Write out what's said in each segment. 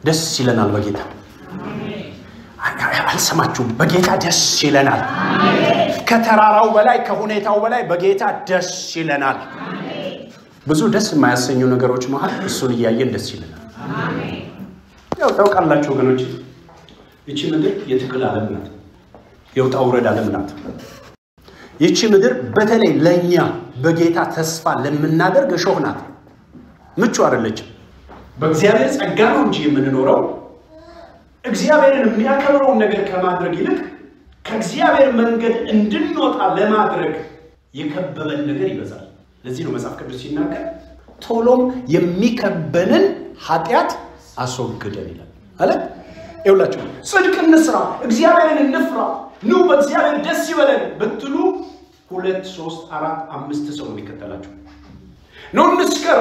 ደስ ይለናል በጌታ አልሰማችሁም? በጌታ ደስ ይለናል። ከተራራው በላይ ከሁኔታው በላይ በጌታ ደስ ይለናል። ብዙ ደስ የማያሰኙ ነገሮች መሀል እሱን እያየን ደስ ይለናል። ያው ታውቃላችሁ ወገኖች፣ ይቺ ምድር የትግል ዓለም ናት። የውጣ ውረድ ዓለም ናት። ይቺ ምድር በተለይ ለእኛ በጌታ ተስፋ ለምናደርግ እሾህ ናት። ምቹ አይደለችም። በእግዚአብሔር ጸጋ ነው እንጂ የምንኖረው እግዚአብሔርን የሚያከብረውን ነገር ከማድረግ ይልቅ ከእግዚአብሔር መንገድ እንድንወጣ ለማድረግ የከበበን ነገር ይበዛል። ለዚህ ነው መጽሐፍ ቅዱስ ሲናገር ቶሎም የሚከበንን ኃጢአት አስወግደን ይላል አለ። ይውላችሁ ጽድቅ እንስራ፣ እግዚአብሔርን እንፍራ፣ ኑ በእግዚአብሔር ደስ ይበለን ብትሉ ሁለት ሶስት አራት አምስት ሰው ነው የሚከተላችሁ። ኑ እንስከር፣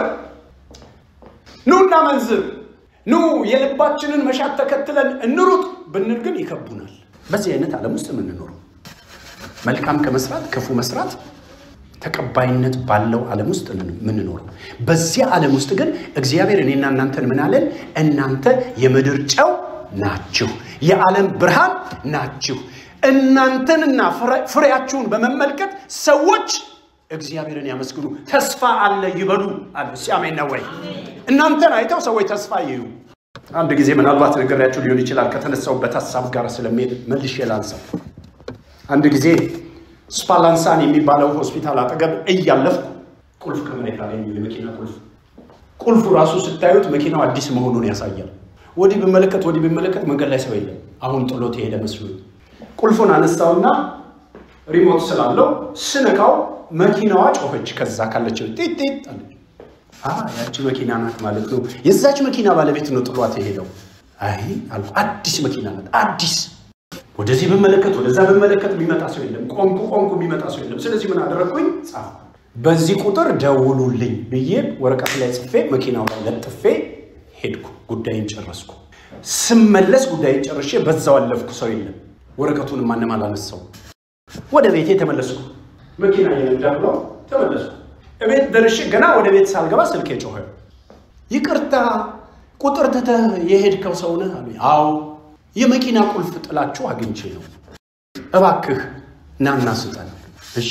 ኑ እናመንዝር፣ ኑ የልባችንን መሻት ተከትለን እንሩጥ ብንል ግን ይከቡናል። በዚህ አይነት ዓለም ውስጥ የምንኖረው መልካም ከመስራት ክፉ መስራት ተቀባይነት ባለው ዓለም ውስጥ የምንኖረው። በዚያ ዓለም ውስጥ ግን እግዚአብሔር እኔና እናንተን ምን አለን? እናንተ የምድር ጨው ናችሁ፣ የዓለም ብርሃን ናችሁ። እናንተንና ፍሬያችሁን በመመልከት ሰዎች እግዚአብሔርን ያመስግኑ፣ ተስፋ አለ ይበሉ አለ። እስኪ አሜን ነው ወይ? እናንተን አይተው ሰዎች ተስፋ ይዩ። አንድ ጊዜ ምናልባት ነገራችሁ ሊሆን ይችላል ከተነሳውበት ሀሳብ ጋር ስለሚሄድ መልሼ ላንሳው። አንድ ጊዜ ስፓላንሳን የሚባለው ሆስፒታል አጠገብ እያለፍኩ ቁልፍ ከመሬት አገኘሁ። የመኪና ቁልፍ ቁልፉ ራሱ ስታዩት መኪናው አዲስ መሆኑን ያሳያል። ወዲህ ብመለከት ወዲህ ብመለከት መንገድ ላይ ሰው የለም። አሁን ጥሎት የሄደ መስሎኝ ቁልፉን አነሳውና ሪሞት ስላለው ስነካው መኪናዋ ጮኸች። ከዛ ካለችው ጢጥ ጢጥ አለች። ያቺ መኪና ናት ማለት ነው። የዛች መኪና ባለቤት ነው ጥሏት የሄደው። አይ አልኩ፣ አዲስ መኪና ናት አዲስ ወደዚህ ብመለከት ወደዛ ብመለከት የሚመጣ ሰው የለም። ቆንኩ ቆንኩ የሚመጣ ሰው የለም። ስለዚህ ምን አደረግኩኝ? ጻፍ በዚህ ቁጥር ደውሉልኝ ብዬ ወረቀት ላይ ጽፌ መኪናው ላይ ለጥፌ ሄድኩ። ጉዳይን ጨረስኩ። ስመለስ ጉዳይን ጨርሼ በዛው አለፍኩ። ሰው የለም። ወረቀቱን ማንም አላነሳው። ወደ ቤቴ ተመለስኩ። መኪና እየነዳ ብለው ተመለስኩ። እቤት ደርሼ ገና ወደ ቤት ሳልገባ ስልኬ ጮኸ። ይቅርታ ቁጥር ትተህ የሄድከው ሰው ነህ አሉኝ። አዎ የመኪና ቁልፍ ጥላችሁ አግኝቼ ነው። እባክህ ናና ስጠን። እሺ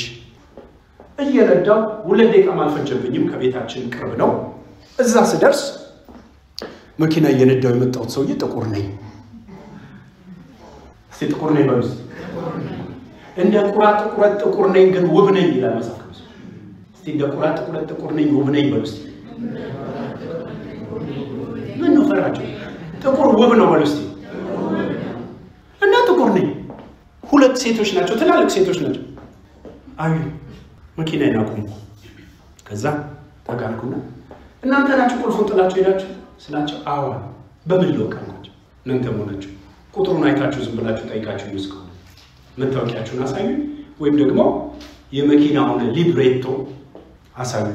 እየነዳው ሁለት ደቂቃም አልፈጀብኝም። ከቤታችን ቅርብ ነው። እዛ ስደርስ መኪና እየነዳው የመጣሁት ሰውዬ ጥቁር ነኝ። እስቲ ጥቁር ነኝ በሉ። እንደ ቁራ ጥቁረት ጥቁር ነኝ ግን ውብ ነኝ ይላል መጽሐፍ ቅዱስ። እስቲ እንደ ቁራ ጥቁረት ጥቁር ነኝ ውብ ነኝ በሉ። እስቲ ምን ነው ፈራቸው? ጥቁር ውብ ነው በሉ እስቲ እና ጥቁር ነኝ። ሁለት ሴቶች ናቸው፣ ትላልቅ ሴቶች ናቸው። አዩ መኪናዬን አቆምኩ። ከዛ ተጋርኩና እናንተ ናችሁ ቁልፉን ጥላችሁ ሄዳችሁ ስላቸው፣ አዋ በምን ልወቅ አልኳቸው። እናንተ መሆናችሁ ቁጥሩን አይታችሁ ዝም ብላችሁ ጠይቃችሁ እስከሆነ መታወቂያችሁን አሳዩ፣ ወይም ደግሞ የመኪናውን ሊብሬቶ አሳዩ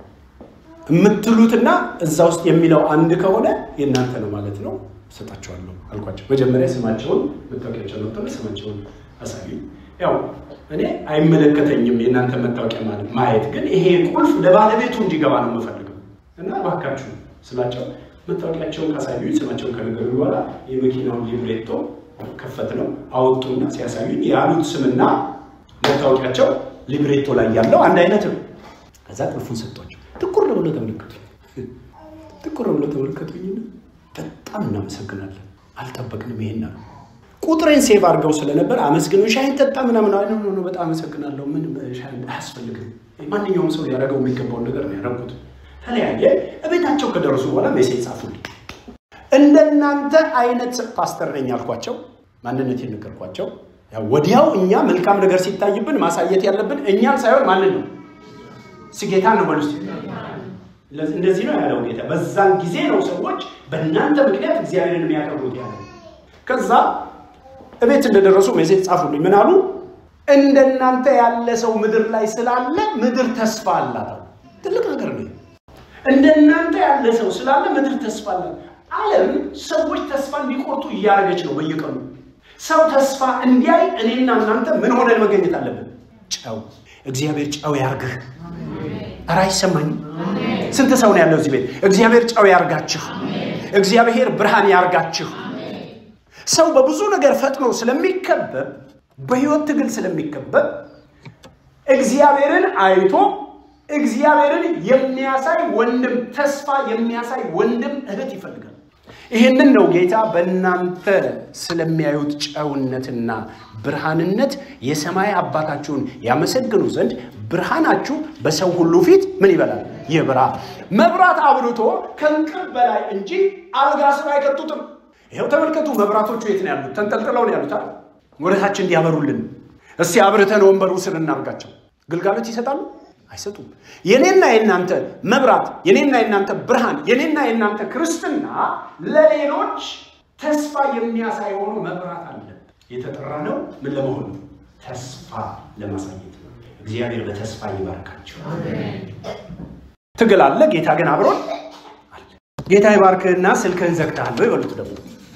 የምትሉትና እዛ ውስጥ የሚለው አንድ ከሆነ የእናንተ ነው ማለት ነው እሰጣቸዋለሁ አልኳቸው። መጀመሪያ ስማቸውን መታወቂያቸውን ወጥተው ስማቸውን አሳዩ። ያው እኔ አይመለከተኝም የእናንተ መታወቂያ ማየት፣ ግን ይሄ ቁልፍ ለባለቤቱ እንዲገባ ነው የምፈልገው እና እባካችሁ ስላቸው መታወቂያቸውን ካሳዩ ስማቸውን ከነገሩ በኋላ የመኪናውን ሊብሬቶ ከፈት ነው አወጡና ሲያሳዩኝ ያሉት ስምና መታወቂያቸው ሊብሬቶ ላይ ያለው አንድ አይነት ነው። ከዛ ቁልፉን ሰጧቸው። ትኩር ብሎ ተመለከቱኝ። ትኩር ብሎ ተመለከቱኝና በጣም እናመሰግናለን አልጠበቅንም ይሄን አሉ። ቁጥሬን ሴቭ አድርገው ስለነበር አመስግነው ሻይን ጠጣ ምናምን አለ። ኖ ኖ በጣም አመሰግናለሁ፣ ምን ሻይ አያስፈልግም። ማንኛውም ሰው ሊያደርገው የሚገባውን ነገር ነው ያደረጉት። ተለያየ። እቤታቸው ከደረሱ በኋላ ሜሴጅ ጻፉልኝ። እንደናንተ አይነት ፓስተር ነኝ አልኳቸው። ማንነት የነገርኳቸው። ወዲያው እኛ መልካም ነገር ሲታይብን ማሳየት ያለብን እኛን ሳይሆን ማንን ነው? ስጌታ ነው በሉ እስኪ እንደዚህ ነው ያለው ጌታ። በዛን ጊዜ ነው ሰዎች በእናንተ ምክንያት እግዚአብሔርን የሚያከብሩት ያለ። ከዛ እቤት እንደደረሱ ሜሴጅ ጻፉልኝ። ምን አሉ? እንደናንተ ያለ ሰው ምድር ላይ ስላለ ምድር ተስፋ አላት። ትልቅ ነገር ነው። እንደናንተ ያለ ሰው ስላለ ምድር ተስፋ አላት። ዓለም ሰዎች ተስፋ እንዲቆርጡ እያደረገች ነው በየቀኑ። ሰው ተስፋ እንዲያይ እኔና እናንተ ምን ሆነን መገኘት አለብን? ጨው። እግዚአብሔር ጨው ያርግህ። ኧረ አይሰማኝም? ስንት ሰው ነው ያለው እዚህ ቤት? እግዚአብሔር ጨው ያርጋችሁ። እግዚአብሔር ብርሃን ያርጋችሁ። ሰው በብዙ ነገር ፈጥኖ ስለሚከበብ በህይወት ትግል ስለሚከበብ እግዚአብሔርን አይቶ እግዚአብሔርን የሚያሳይ ወንድም ተስፋ የሚያሳይ ወንድም እህት ይፈልጋል። ይህንን ነው ጌታ በእናንተ ስለሚያዩት ጨውነትና ብርሃንነት የሰማይ አባታችሁን ያመሰግኑ ዘንድ ብርሃናችሁ በሰው ሁሉ ፊት ምን ይበላል? ይብራ። መብራት አብርቶ ከእንቅብ በላይ እንጂ አልጋ ስር አይከቱትም። ይኸው ተመልከቱ፣ መብራቶቹ የት ነው ያሉት? ተንጠልጥለው ነው ያሉት። ወደታች እንዲያበሩልን እስቲ አብርተን ወንበሩ ስር እናርጋቸው። ግልጋሎት ይሰጣሉ? አይሰጡም። የኔና የናንተ መብራት፣ የኔና የናንተ ብርሃን፣ የኔና የናንተ ክርስትና ለሌሎች ተስፋ የሚያሳይ ሆኖ መብራት አለ። የተጠራ ነው ምን ለመሆን ነው? ተስፋ ለማሳየት ነው። እግዚአብሔር በተስፋ ይባርካቸው። ትግል አለ፣ ጌታ ግን አብሮን አለ። ጌታ ይባርክህና ስልክህን ዘግተሃል ወይ በሉት ደግሞ።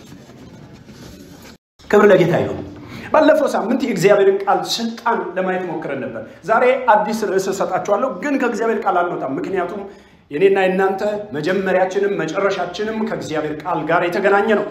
ክብር ለጌታ ይሁን። ባለፈው ሳምንት የእግዚአብሔርን ቃል ስልጣን ለማየት ሞክረን ነበር። ዛሬ አዲስ ርዕስ እሰጣችኋለሁ፣ ግን ከእግዚአብሔር ቃል አልወጣም። ምክንያቱም የኔና የናንተ መጀመሪያችንም መጨረሻችንም ከእግዚአብሔር ቃል ጋር የተገናኘ ነው።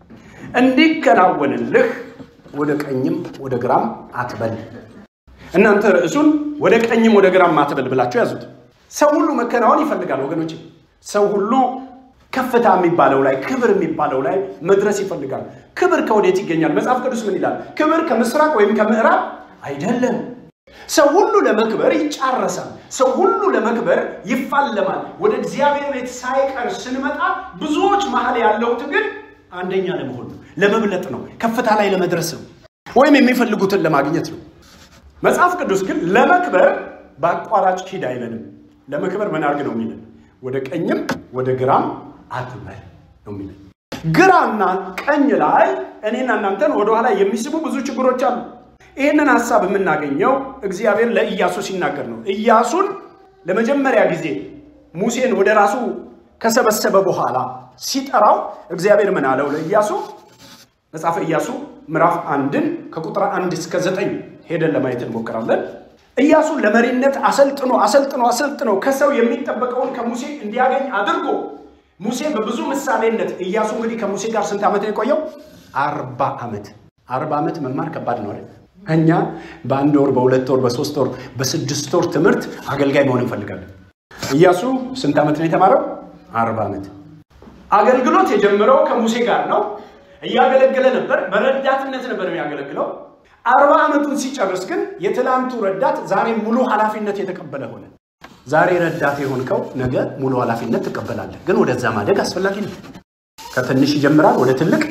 እንዲከናወንልህ ወደ ቀኝም ወደ ግራም አትበል። እናንተ ርዕሱን ወደ ቀኝም ወደ ግራም አትበል ብላችሁ ያዙት። ሰው ሁሉ መከናወን ይፈልጋል ወገኖች። ሰው ሁሉ ከፍታ የሚባለው ላይ ክብር የሚባለው ላይ መድረስ ይፈልጋል። ክብር ከወዴት ይገኛል? መጽሐፍ ቅዱስ ምን ይላል? ክብር ከምስራቅ ወይም ከምዕራብ አይደለም። ሰው ሁሉ ለመክበር ይጫረሳል። ሰው ሁሉ ለመክበር ይፋለማል። ወደ እግዚአብሔር ቤት ሳይቀር ስንመጣ ብዙዎች መሀል ያለው ትግል አንደኛ ለመሆን ነው፣ ለመብለጥ ነው፣ ከፍታ ላይ ለመድረስ ነው፣ ወይም የሚፈልጉትን ለማግኘት ነው። መጽሐፍ ቅዱስ ግን ለመክበር በአቋራጭ ሂድ አይለንም። ለመክበር ምን አድርግ ነው የሚለን? ወደ ቀኝም ወደ ግራም አትበል ነው የሚለን። ግራና ቀኝ ላይ እኔና እናንተን ወደኋላ የሚስቡ ብዙ ችግሮች አሉ። ይህንን ሀሳብ የምናገኘው እግዚአብሔር ለኢያሱ ሲናገር ነው። ኢያሱን ለመጀመሪያ ጊዜ ሙሴን ወደ ራሱ ከሰበሰበ በኋላ ሲጠራው እግዚአብሔር ምን አለው ለኢያሱ? መጽሐፈ ኢያሱ ምዕራፍ አንድን ከቁጥር አንድ እስከ ዘጠኝ ሄደን ለማየት እንሞክራለን። ኢያሱን ለመሪነት አሰልጥኖ አሰልጥኖ አሰልጥኖ ከሰው የሚጠበቀውን ከሙሴ እንዲያገኝ አድርጎ ሙሴ በብዙ ምሳሌነት ኢያሱ እንግዲህ ከሙሴ ጋር ስንት ዓመት ነው የቆየው? አርባ ዓመት። አርባ ዓመት መማር ከባድ ነው አይደል? እኛ በአንድ ወር፣ በሁለት ወር፣ በሶስት ወር፣ በስድስት ወር ትምህርት አገልጋይ መሆን እንፈልጋለን። ኢያሱ ስንት ዓመት ነው የተማረው? አርባ ዓመት። አገልግሎት የጀመረው ከሙሴ ጋር ነው። እያገለገለ ነበር። በረዳትነት ነበር የሚያገለግለው። አርባ ዓመቱን ሲጨርስ ግን የትላንቱ ረዳት ዛሬ ሙሉ ኃላፊነት የተቀበለ ሆነ። ዛሬ ረዳት የሆንከው ነገ ሙሉ ኃላፊነት ትቀበላለህ። ግን ወደዛ ማደግ አስፈላጊ ነው። ከትንሽ ይጀምራል፣ ወደ ትልቅ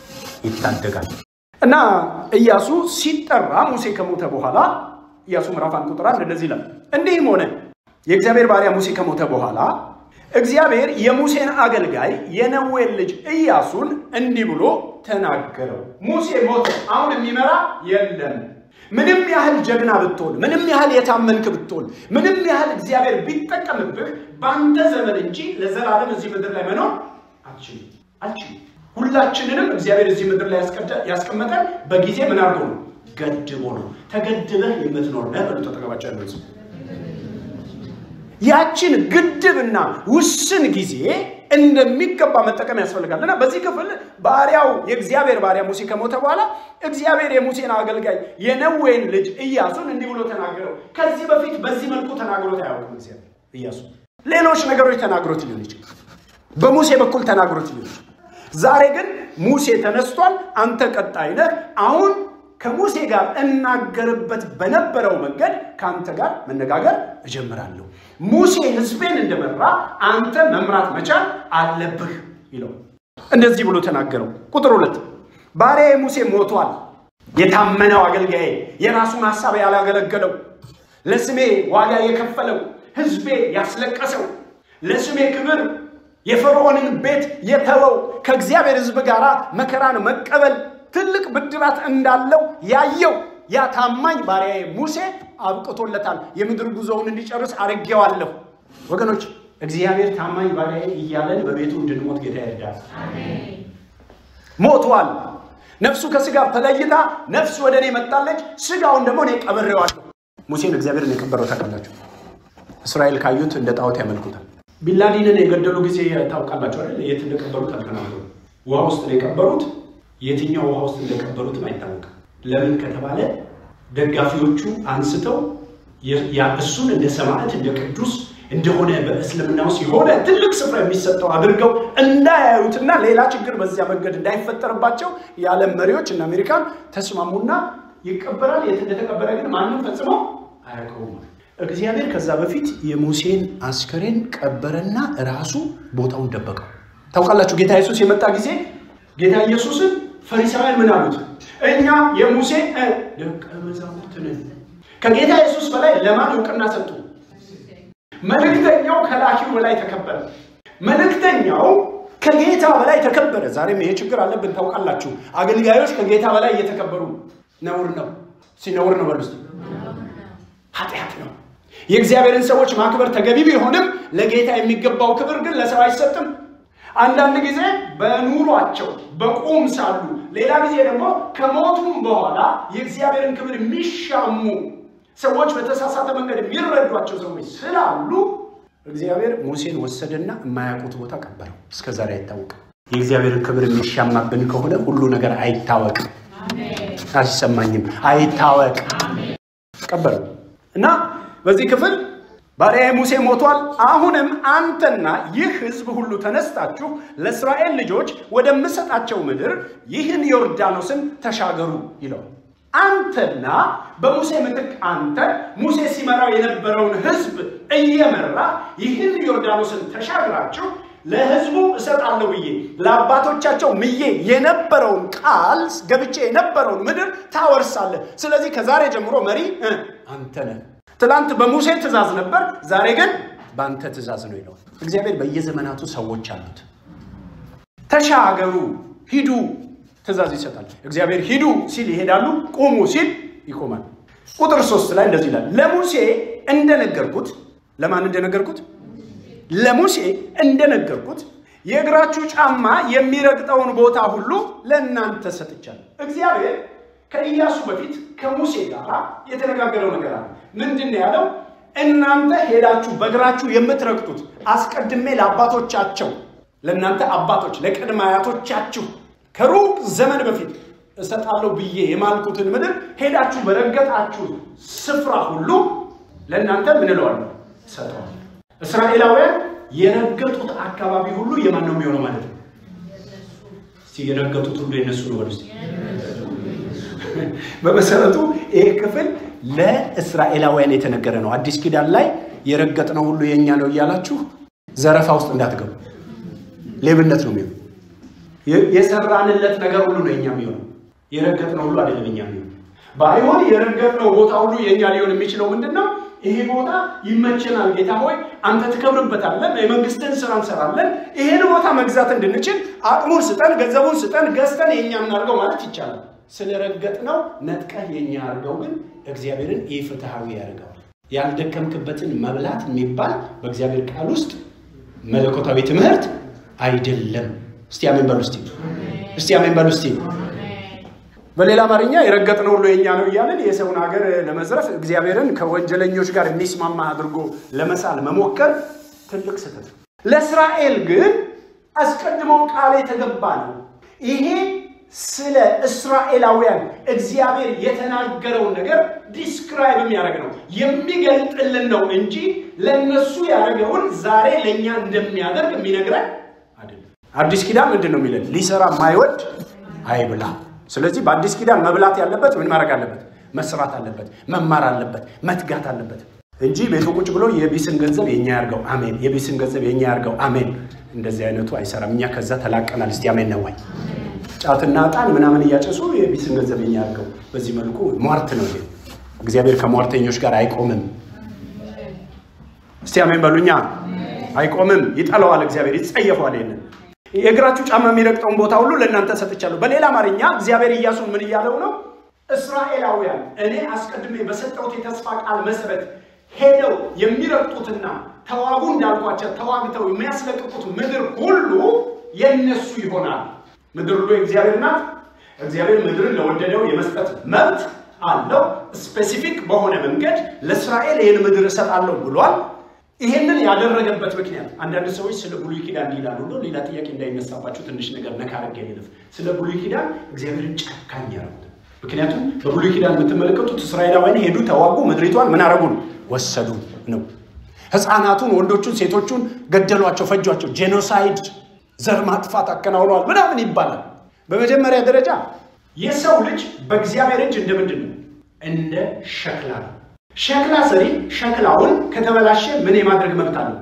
ይታደጋል። እና ኢያሱ ሲጠራ ሙሴ ከሞተ በኋላ ኢያሱ ምዕራፍ አንድ ቁጥር አንድ እንደዚህ ይላል፣ እንዲህም ሆነ የእግዚአብሔር ባሪያ ሙሴ ከሞተ በኋላ እግዚአብሔር የሙሴን አገልጋይ የነዌን ልጅ ኢያሱን እንዲህ ብሎ ተናገረው። ሙሴ ሞተ፣ አሁን የሚመራ የለም። ምንም ያህል ጀግና ብትሆን፣ ምንም ያህል የታመንክ ብትሆን፣ ምንም ያህል እግዚአብሔር ቢጠቀምብህ በአንተ ዘመን እንጂ ለዘላለም እዚህ ምድር ላይ መኖር አልችልም አልችልም። ሁላችንንም እግዚአብሔር እዚህ ምድር ላይ ያስቀመጠን በጊዜ ምን አድርጎ ነው? ገድቦ ነው። ተገድበህ የምትኖር ነህ በሉ ተጠቀባቸው ያለው ያችን ግድብና ውስን ጊዜ እንደሚገባ መጠቀም ያስፈልጋል እና በዚህ ክፍል ባሪያው የእግዚአብሔር ባሪያ ሙሴ ከሞተ በኋላ እግዚአብሔር የሙሴን አገልጋይ የነዌን ልጅ ኢያሱን እንዲህ ብሎ ተናገረው። ከዚህ በፊት በዚህ መልኩ ተናግሮት አያውቅም እግዚአብሔር ኢያሱ። ሌሎች ነገሮች ተናግሮት ሊሆን ይችላል፣ በሙሴ በኩል ተናግሮት ሊሆን ይችላል። ዛሬ ግን ሙሴ ተነስቷል፣ አንተ ቀጣይ ነህ። አሁን ከሙሴ ጋር እናገርበት በነበረው መንገድ ከአንተ ጋር መነጋገር እጀምራለሁ። ሙሴ ሕዝቤን እንደመራ አንተ መምራት መቻል አለብህ ይለው እንደዚህ ብሎ ተናገረው። ቁጥር ሁለት ባሪያዬ ሙሴ ሞቷል። የታመነው አገልጋዬ፣ የራሱን ሀሳብ ያላገለገለው፣ ለስሜ ዋጋ የከፈለው፣ ሕዝቤ ያስለቀሰው፣ ለስሜ ክብር የፈርዖንን ቤት የተወው፣ ከእግዚአብሔር ሕዝብ ጋር መከራን መቀበል ትልቅ ብድራት እንዳለው ያየው ያ ታማኝ ባሪያዬ ሙሴ አብቅቶለታል። የምድር ጉዞውን እንዲጨርስ አድርጌዋለሁ። ወገኖች እግዚአብሔር ታማኝ ባሪያዬ እያለን በቤቱ እንድንሞት ጌታ ይርዳል። ሞቷል። ነፍሱ ከስጋ ተለይታ ነፍስ ወደ እኔ መጣለች፣ ስጋውን ደግሞ እኔ ቀብሬዋለሁ። ሙሴን እግዚአብሔርን የቀበረው ታውቃላችሁ። እስራኤል ካዩት እንደ ጣዖት ያመልኩታል። ቢንላዲንን የገደሉ ጊዜ ታውቃላችሁ አይደል? የት እንደቀበሩት አልተናገሩ። ውሃ ውስጥ ነው የቀበሩት። የትኛው ውሃ ውስጥ እንደቀበሩትም አይታወቅም። ለምን ከተባለ ደጋፊዎቹ አንስተው እሱን እንደ ሰማዕት እንደ ቅዱስ እንደሆነ በእስልምና ውስጥ የሆነ ትልቅ ስፍራ የሚሰጠው አድርገው እንዳያዩትና ሌላ ችግር በዚያ መንገድ እንዳይፈጠርባቸው የዓለም መሪዎች እና አሜሪካን ተስማሙና ይቀበራል። የት እንደተቀበረ ግን ማንም ፈጽሞ አያውቀውም። እግዚአብሔር ከዛ በፊት የሙሴን አስከሬን ቀበረና ራሱ ቦታውን ደበቀው። ታውቃላችሁ ጌታ ኢየሱስ የመጣ ጊዜ ጌታ ኢየሱስን ፈሪሳውያን ምን አሉት? እኛ የሙሴ ደቀ መዛሙርት ነን። ከጌታ ኢየሱስ በላይ ለማን እውቅና ሰጡ? መልእክተኛው ከላኪው በላይ ተከበረ። መልእክተኛው ከጌታ በላይ ተከበረ። ዛሬም ይሄ ችግር አለብን ታውቃላችሁ። አገልጋዮች ከጌታ በላይ እየተከበሩ ነውር ነው። ሲነውር ነው በሉ ኃጢአት ነው። የእግዚአብሔርን ሰዎች ማክበር ተገቢ ቢሆንም ለጌታ የሚገባው ክብር ግን ለሰው አይሰጥም። አንዳንድ ጊዜ በኑሯቸው በቁም ሳሉ፣ ሌላ ጊዜ ደግሞ ከሞቱም በኋላ የእግዚአብሔርን ክብር የሚሻሙ ሰዎች በተሳሳተ መንገድ የሚረዷቸው ሰዎች ስላሉ እግዚአብሔር ሙሴን ወሰደና የማያውቁት ቦታ ቀበረው። እስከ ዛሬ አይታወቅም። የእግዚአብሔርን ክብር የሚሻማብን ከሆነ ሁሉ ነገር አይታወቅም፣ አይሰማኝም፣ አይታወቅ ቀበረው እና በዚህ ክፍል ባሪያዬ ሙሴ ሞቷል። አሁንም አንተና ይህ ሕዝብ ሁሉ ተነስታችሁ ለእስራኤል ልጆች ወደምሰጣቸው ምድር ይህን ዮርዳኖስን ተሻገሩ ይለዋል። አንተና በሙሴ ምትክ አንተ ሙሴ ሲመራው የነበረውን ሕዝብ እየመራ ይህን ዮርዳኖስን ተሻግራችሁ ለሕዝቡ እሰጣለሁ ብዬ ለአባቶቻቸው ምዬ የነበረውን ቃል ገብቼ የነበረውን ምድር ታወርሳለህ። ስለዚህ ከዛሬ ጀምሮ መሪ አንተ ነህ። ትላንት በሙሴ ትእዛዝ ነበር፣ ዛሬ ግን በአንተ ትእዛዝ ነው ይለዋል። እግዚአብሔር በየዘመናቱ ሰዎች አሉት። ተሻገሩ፣ ሂዱ ትእዛዝ ይሰጣል። እግዚአብሔር ሂዱ ሲል ይሄዳሉ፣ ቁሙ ሲል ይቆማል። ቁጥር ሶስት ላይ እንደዚህ ይላል፣ ለሙሴ እንደነገርኩት ለማን እንደነገርኩት? ለሙሴ እንደነገርኩት የእግራችሁ ጫማ የሚረግጠውን ቦታ ሁሉ ለእናንተ ሰጥቻለሁ። እግዚአብሔር ከኢያሱ በፊት ከሙሴ ጋር የተነጋገረው ነገር አለ። ምንድን ነው ያለው? እናንተ ሄዳችሁ በእግራችሁ የምትረግጡት አስቀድሜ ለአባቶቻቸው ለእናንተ አባቶች ለቅድመ አያቶቻችሁ ከሩቅ ዘመን በፊት እሰጣለሁ ብዬ የማልኩትን ምድር ሄዳችሁ በረገጣችሁ ስፍራ ሁሉ ለእናንተ ምን እለዋለሁ? እሰጠዋለሁ። እስራኤላውያን የረገጡት አካባቢ ሁሉ የማን ነው የሚሆነው ማለት ነው? እስቲ የረገጡት ሁሉ የነሱ ነው በሉ እስቲ። በመሰረቱ ይህ ክፍል ለእስራኤላውያን የተነገረ ነው። አዲስ ኪዳን ላይ የረገጥነው ሁሉ የእኛ ነው እያላችሁ ዘረፋ ውስጥ እንዳትገቡ። ሌብነት ነው የሚሆነው። የሰራንለት ነገር ሁሉ ነው የኛ የሚሆነው። የረገጥነው ሁሉ አይደለም የኛ የሚሆነው። ባይሆን የረገጥነው ቦታ ሁሉ የእኛ ሊሆን የሚችለው ምንድን ነው? ይሄ ቦታ ይመቸናል፣ ጌታ ሆይ አንተ ትከብርበታለን፣ የመንግስትን ስራ እንሰራለን፣ ይሄን ቦታ መግዛት እንድንችል አቅሙን ስጠን፣ ገንዘቡን ስጠን፣ ገዝተን የእኛ እናድርገው ማለት ይቻላል። ስለረገጥነው ነጥቀህ የኛ አድርገው ግን እግዚአብሔርን ኢፍትሐዊ ያደርገዋል። ያልደከምክበትን መብላት የሚባል በእግዚአብሔር ቃል ውስጥ መለኮታዊ ትምህርት አይደለም። እስቲ አሜን በሉ እስቲ እስቲ አሜን በሉ እስቲ። በሌላ አማርኛ የረገጥነው ሁሉ የኛ ነው እያለን የሰውን ሀገር ለመዝረፍ እግዚአብሔርን ከወንጀለኞች ጋር የሚስማማ አድርጎ ለመሳል መሞከር ትልቅ ስህተት ነው። ለእስራኤል ግን አስቀድሞ ቃል የተገባ ነው። ይሄ ስለ እስራኤላውያን እግዚአብሔር የተናገረውን ነገር ዲስክራይብ የሚያደርግ ነው የሚገልጥልን ነው እንጂ ለእነሱ ያደረገውን ዛሬ ለእኛ እንደሚያደርግ የሚነግረን አይደለም። አዲስ ኪዳን ምንድን ነው የሚለን? ሊሰራ የማይወድ አይብላ። ስለዚህ በአዲስ ኪዳን መብላት ያለበት ምን ማድረግ አለበት? መስራት አለበት፣ መማር አለበት፣ መትጋት አለበት እንጂ ቤቱ ቁጭ ብሎ የቢስን ገንዘብ የኛ ያርገው አሜን፣ የቢስን ገንዘብ የኛ ያርገው አሜን። እንደዚህ አይነቱ አይሰራም። እኛ ከዛ ተላቀናል። እስቲ አሜን ነው ወይ? ጫትና ዕጣን ምናምን እያጨሱ የቢስን ገንዘብ የኛ ያርገው። በዚህ መልኩ ሟርት ነው ይሄ። እግዚአብሔር ከሟርተኞች ጋር አይቆምም። እስቲ አሜን በሉኛ። አይቆምም፣ ይጠለዋል። እግዚአብሔር ይጸየፏል ይሄንን የእግራችሁ ጫማ የሚረግጠውን ቦታ ሁሉ ለእናንተ ሰጥቻለሁ። በሌላ አማርኛ እግዚአብሔር ኢያሱን ምን እያለው ነው? እስራኤላውያን እኔ አስቀድሜ በሰጠሁት የተስፋ ቃል መሰረት ሄደው የሚረግጡትና ተዋጉ እንዳልኳቸው ተዋግተው የሚያስለቅቁት ምድር ሁሉ የነሱ ይሆናል። ምድር ሁሉ የእግዚአብሔር ናት። እግዚአብሔር ምድርን ለወደደው የመስጠት መብት አለው። ስፔሲፊክ በሆነ መንገድ ለእስራኤል ይህን ምድር እሰጣለሁ ብሏል። ይሄንን ያደረገበት ምክንያት አንዳንድ ሰዎች ስለ ብሉይ ኪዳን ይላሉ። እንደው ሌላ ጥያቄ እንዳይነሳባቸው ትንሽ ነገር ነካ አድርጌ ልለፍ። ስለ ብሉይ ኪዳን እግዚአብሔርን ጨካኝ ያደረጉት። ምክንያቱም በብሉይ ኪዳን የምትመለከቱት እስራኤላውያን ሄዱ፣ ተዋጉ፣ ምድሪቷን ምን አረጉ? ወሰዱ ነው። ህፃናቱን፣ ወንዶቹን፣ ሴቶቹን ገደሏቸው፣ ፈጇቸው። ጄኖሳይድ ዘር ማጥፋት አከናውነዋል ምናምን ይባላል። በመጀመሪያ ደረጃ የሰው ልጅ በእግዚአብሔር እጅ እንደ ምንድን ነው? እንደ ሸክላ ነው። ሸክላ ሰሪ ሸክላውን ከተበላሸ ምን የማድረግ መብት አለው?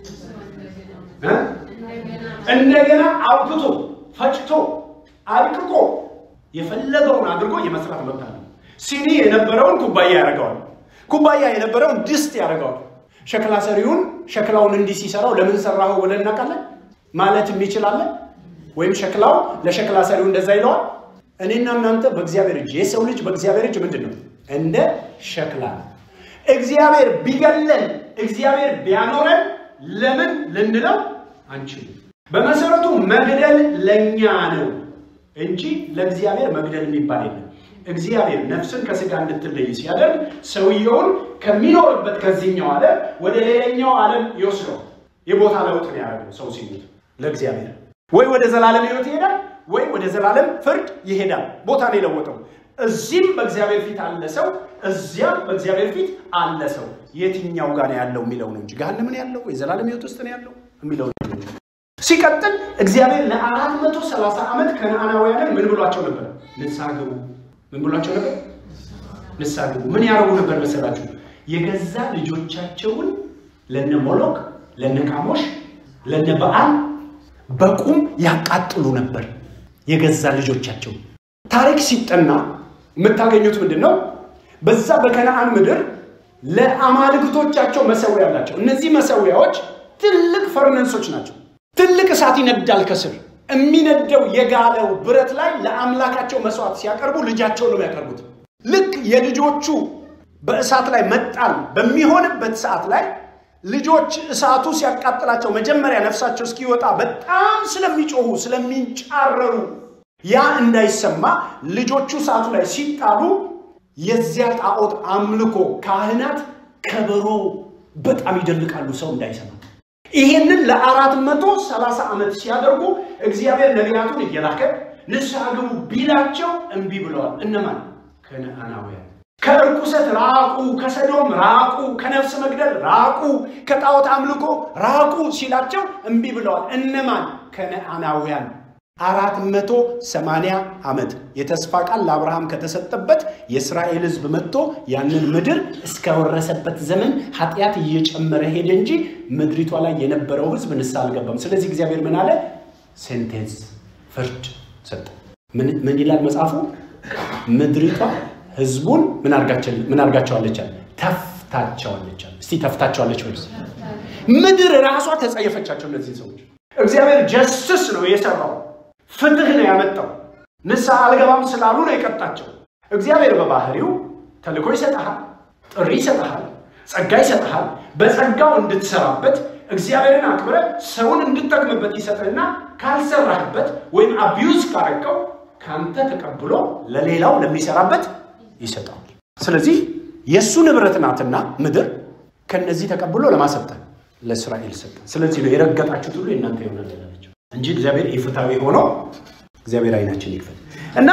እንደገና አውጥቶ ፈጭቶ አድቅቆ የፈለገውን አድርጎ የመስራት መብት አለው። ሲኒ የነበረውን ኩባያ ያደርገዋል። ኩባያ የነበረውን ድስት ያደርገዋል። ሸክላ ሰሪውን ሸክላውን እንዲህ ሲሰራው ለምን ሰራኸው ብለን እናውቃለን ማለት የሚችላለን? ወይም ሸክላው ለሸክላ ሰሪው እንደዛ ይለዋል። እኔና እናንተ በእግዚአብሔር እጅ የሰው ልጅ በእግዚአብሔር እጅ ምንድን ነው? እንደ ሸክላ ነው። እግዚአብሔር ቢገለን እግዚአብሔር ቢያኖረን ለምን ልንለው አንችልም። በመሰረቱ መግደል ለእኛ ነው እንጂ ለእግዚአብሔር መግደል የሚባል የለም። እግዚአብሔር ነፍስን ከስጋ እንድትለይ ሲያደርግ ሰውየውን ከሚኖርበት ከዚህኛው ዓለም ወደ ሌላኛው ዓለም ይወስደው። የቦታ ለውጥ ነው ያደረገው። ሰው ሲሞት ለእግዚአብሔር ወይ ወደ ዘላለም ሕይወት ይሄዳል ወይ ወደ ዘላለም ፍርድ ይሄዳል። ቦታ ነው የለወጠው። እዚህም በእግዚአብሔር ፊት አለ ሰው፣ እዚያም በእግዚአብሔር ፊት አለ ሰው። የትኛው ጋር ነው ያለው የሚለው ነው እንጂ ገሃነም ነው ያለው ወይ ዘላለም ሕይወት ውስጥ ነው ያለው የሚለው ነው። ሲቀጥል እግዚአብሔር ለአራት መቶ ሰላሳ ዓመት ከነዓናውያንን ምን ብሏቸው ነበር? ንስሐ ግቡ። ምን ብሏቸው ነበር? ንስሐ ግቡ። ምን ያደርጉ ነበር መሰላችሁ? የገዛ ልጆቻቸውን ለነ ሞሎክ፣ ለነ ካሞሽ፣ ለነ በዓል በቁም ያቃጥሉ ነበር። የገዛ ልጆቻቸው ታሪክ ሲጠና የምታገኙት ምንድን ነው? በዛ በከነአን ምድር ለአማልክቶቻቸው መሰዊያ አላቸው። እነዚህ መሰዊያዎች ትልቅ ፈርነንሶች ናቸው። ትልቅ እሳት ይነዳል ከስር። የሚነደው የጋለው ብረት ላይ ለአምላካቸው መስዋዕት ሲያቀርቡ ልጃቸው ነው የሚያቀርቡት። ልክ የልጆቹ በእሳት ላይ መጣል በሚሆንበት ሰዓት ላይ ልጆች እሳቱ ሲያቃጥላቸው መጀመሪያ ነፍሳቸው እስኪወጣ በጣም ስለሚጮሁ ስለሚንጫረሩ ያ እንዳይሰማ ልጆቹ እሳቱ ላይ ሲጣሉ የዚያ ጣዖት አምልኮ ካህናት ከበሮ በጣም ይደልቃሉ፣ ሰው እንዳይሰማ። ይሄንን ለአራት መቶ ሰላሳ ዓመት ሲያደርጉ እግዚአብሔር ነቢያቱን እየላከ ንስሐ ግቡ ቢላቸው እምቢ ብለዋል። እነማን? ከነዓናውያን። ከእርኩሰት ራቁ፣ ከሰዶም ራቁ፣ ከነፍስ መግደል ራቁ፣ ከጣዖት አምልኮ ራቁ ሲላቸው እምቢ ብለዋል። እነማን? ከነዓናውያን። አራት መቶ ሰማንያ ዓመት የተስፋ ቃል ለአብርሃም ከተሰጠበት የእስራኤል ሕዝብ መጥቶ ያንን ምድር እስከወረሰበት ዘመን ኃጢአት እየጨመረ ሄደ እንጂ ምድሪቷ ላይ የነበረው ሕዝብ ንስሐ አልገባም። ስለዚህ እግዚአብሔር ምን አለ? ሴንቴንስ ፍርድ ሰጠ። ምን ይላል መጽሐፉ? ምድሪቷ ሕዝቡን ምን አርጋቸዋለች? ተፍታቸዋለች። እስቲ ተፍታቸዋለች ወይ? ምድር ራሷ ተጸየፈቻቸው። እነዚህ ሰዎች እግዚአብሔር ጀስትስ ነው የሰራው ፍትህ ነው ያመጣው። ንስሐ አልገባም ስላሉ ነው የቀጣቸው። እግዚአብሔር በባህሪው ተልእኮ ይሰጠሃል፣ ጥሪ ይሰጠሃል፣ ጸጋ ይሰጠሃል። በጸጋው እንድትሰራበት እግዚአብሔርን አክብረ ሰውን እንድጠቅምበት ይሰጥህና ካልሰራህበት ወይም አቢዩዝ ካረከው ካንተ ተቀብሎ ለሌላው ለሚሰራበት ይሰጠዋል። ስለዚህ የእሱ ንብረት ናትና ምድር ከነዚህ ተቀብሎ ለማሰጠ ለእስራኤል ሰጠ። ስለዚህ ነው የረገጣችሁት ሁሉ የእናንተ ይሆናል ያላቸው እንጂ እግዚአብሔር ኢፍታዊ ሆኖ እግዚአብሔር አይናችን ይክፈት እና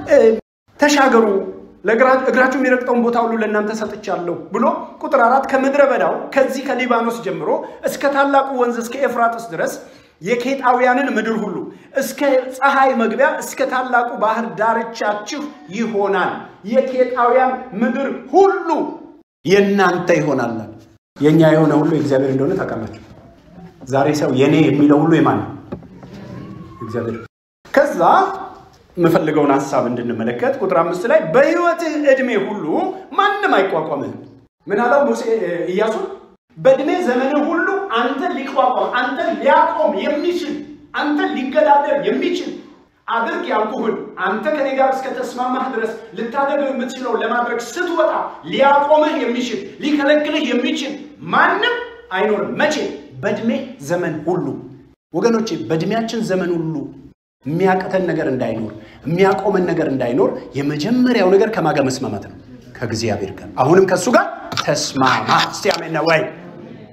ተሻገሩ እግራችሁ የሚረግጠውን ቦታ ሁሉ ለእናንተ ሰጥቻለሁ ብሎ ቁጥር አራት ከምድረ በዳው ከዚህ ከሊባኖስ ጀምሮ እስከ ታላቁ ወንዝ እስከ ኤፍራጥስ ድረስ የኬጣውያንን ምድር ሁሉ እስከ ፀሐይ መግቢያ እስከ ታላቁ ባህር ዳርቻችሁ ይሆናል። የኬጣውያን ምድር ሁሉ የእናንተ ይሆናል። የእኛ የሆነ ሁሉ የእግዚአብሔር እንደሆነ ታውቃላችሁ። ዛሬ ሰው የኔ የሚለው ሁሉ የማን ነው? እግዚአብሔር። ከዛ የምፈልገውን ሀሳብ እንድንመለከት ቁጥር አምስት ላይ በሕይወትህ ዕድሜ ሁሉ ማንም አይቋቋምህም። ምን አለው ሙሴ ኢያሱን? በዕድሜ ዘመንህ ሁሉ አንተን ሊቋቋም አንተን ሊያቆም የሚችል አንተን ሊገዳደር የሚችል አድርግ ያልኩህን አንተ ከኔ ጋር እስከ ተስማማህ ድረስ ልታደርገው የምትችለው ለማድረግ ስትወጣ ሊያቆምህ የሚችል ሊከለክልህ የሚችል ማንም አይኖርም። መቼ? በዕድሜ ዘመን ሁሉ። ወገኖቼ በዕድሜያችን ዘመን ሁሉ የሚያቅተን ነገር እንዳይኖር የሚያቆመን ነገር እንዳይኖር የመጀመሪያው ነገር ከማጋ መስማማት ነው፣ ከእግዚአብሔር ጋር። አሁንም ከእሱ ጋር ተስማማ። እስቲ አሜን ነው ወይ?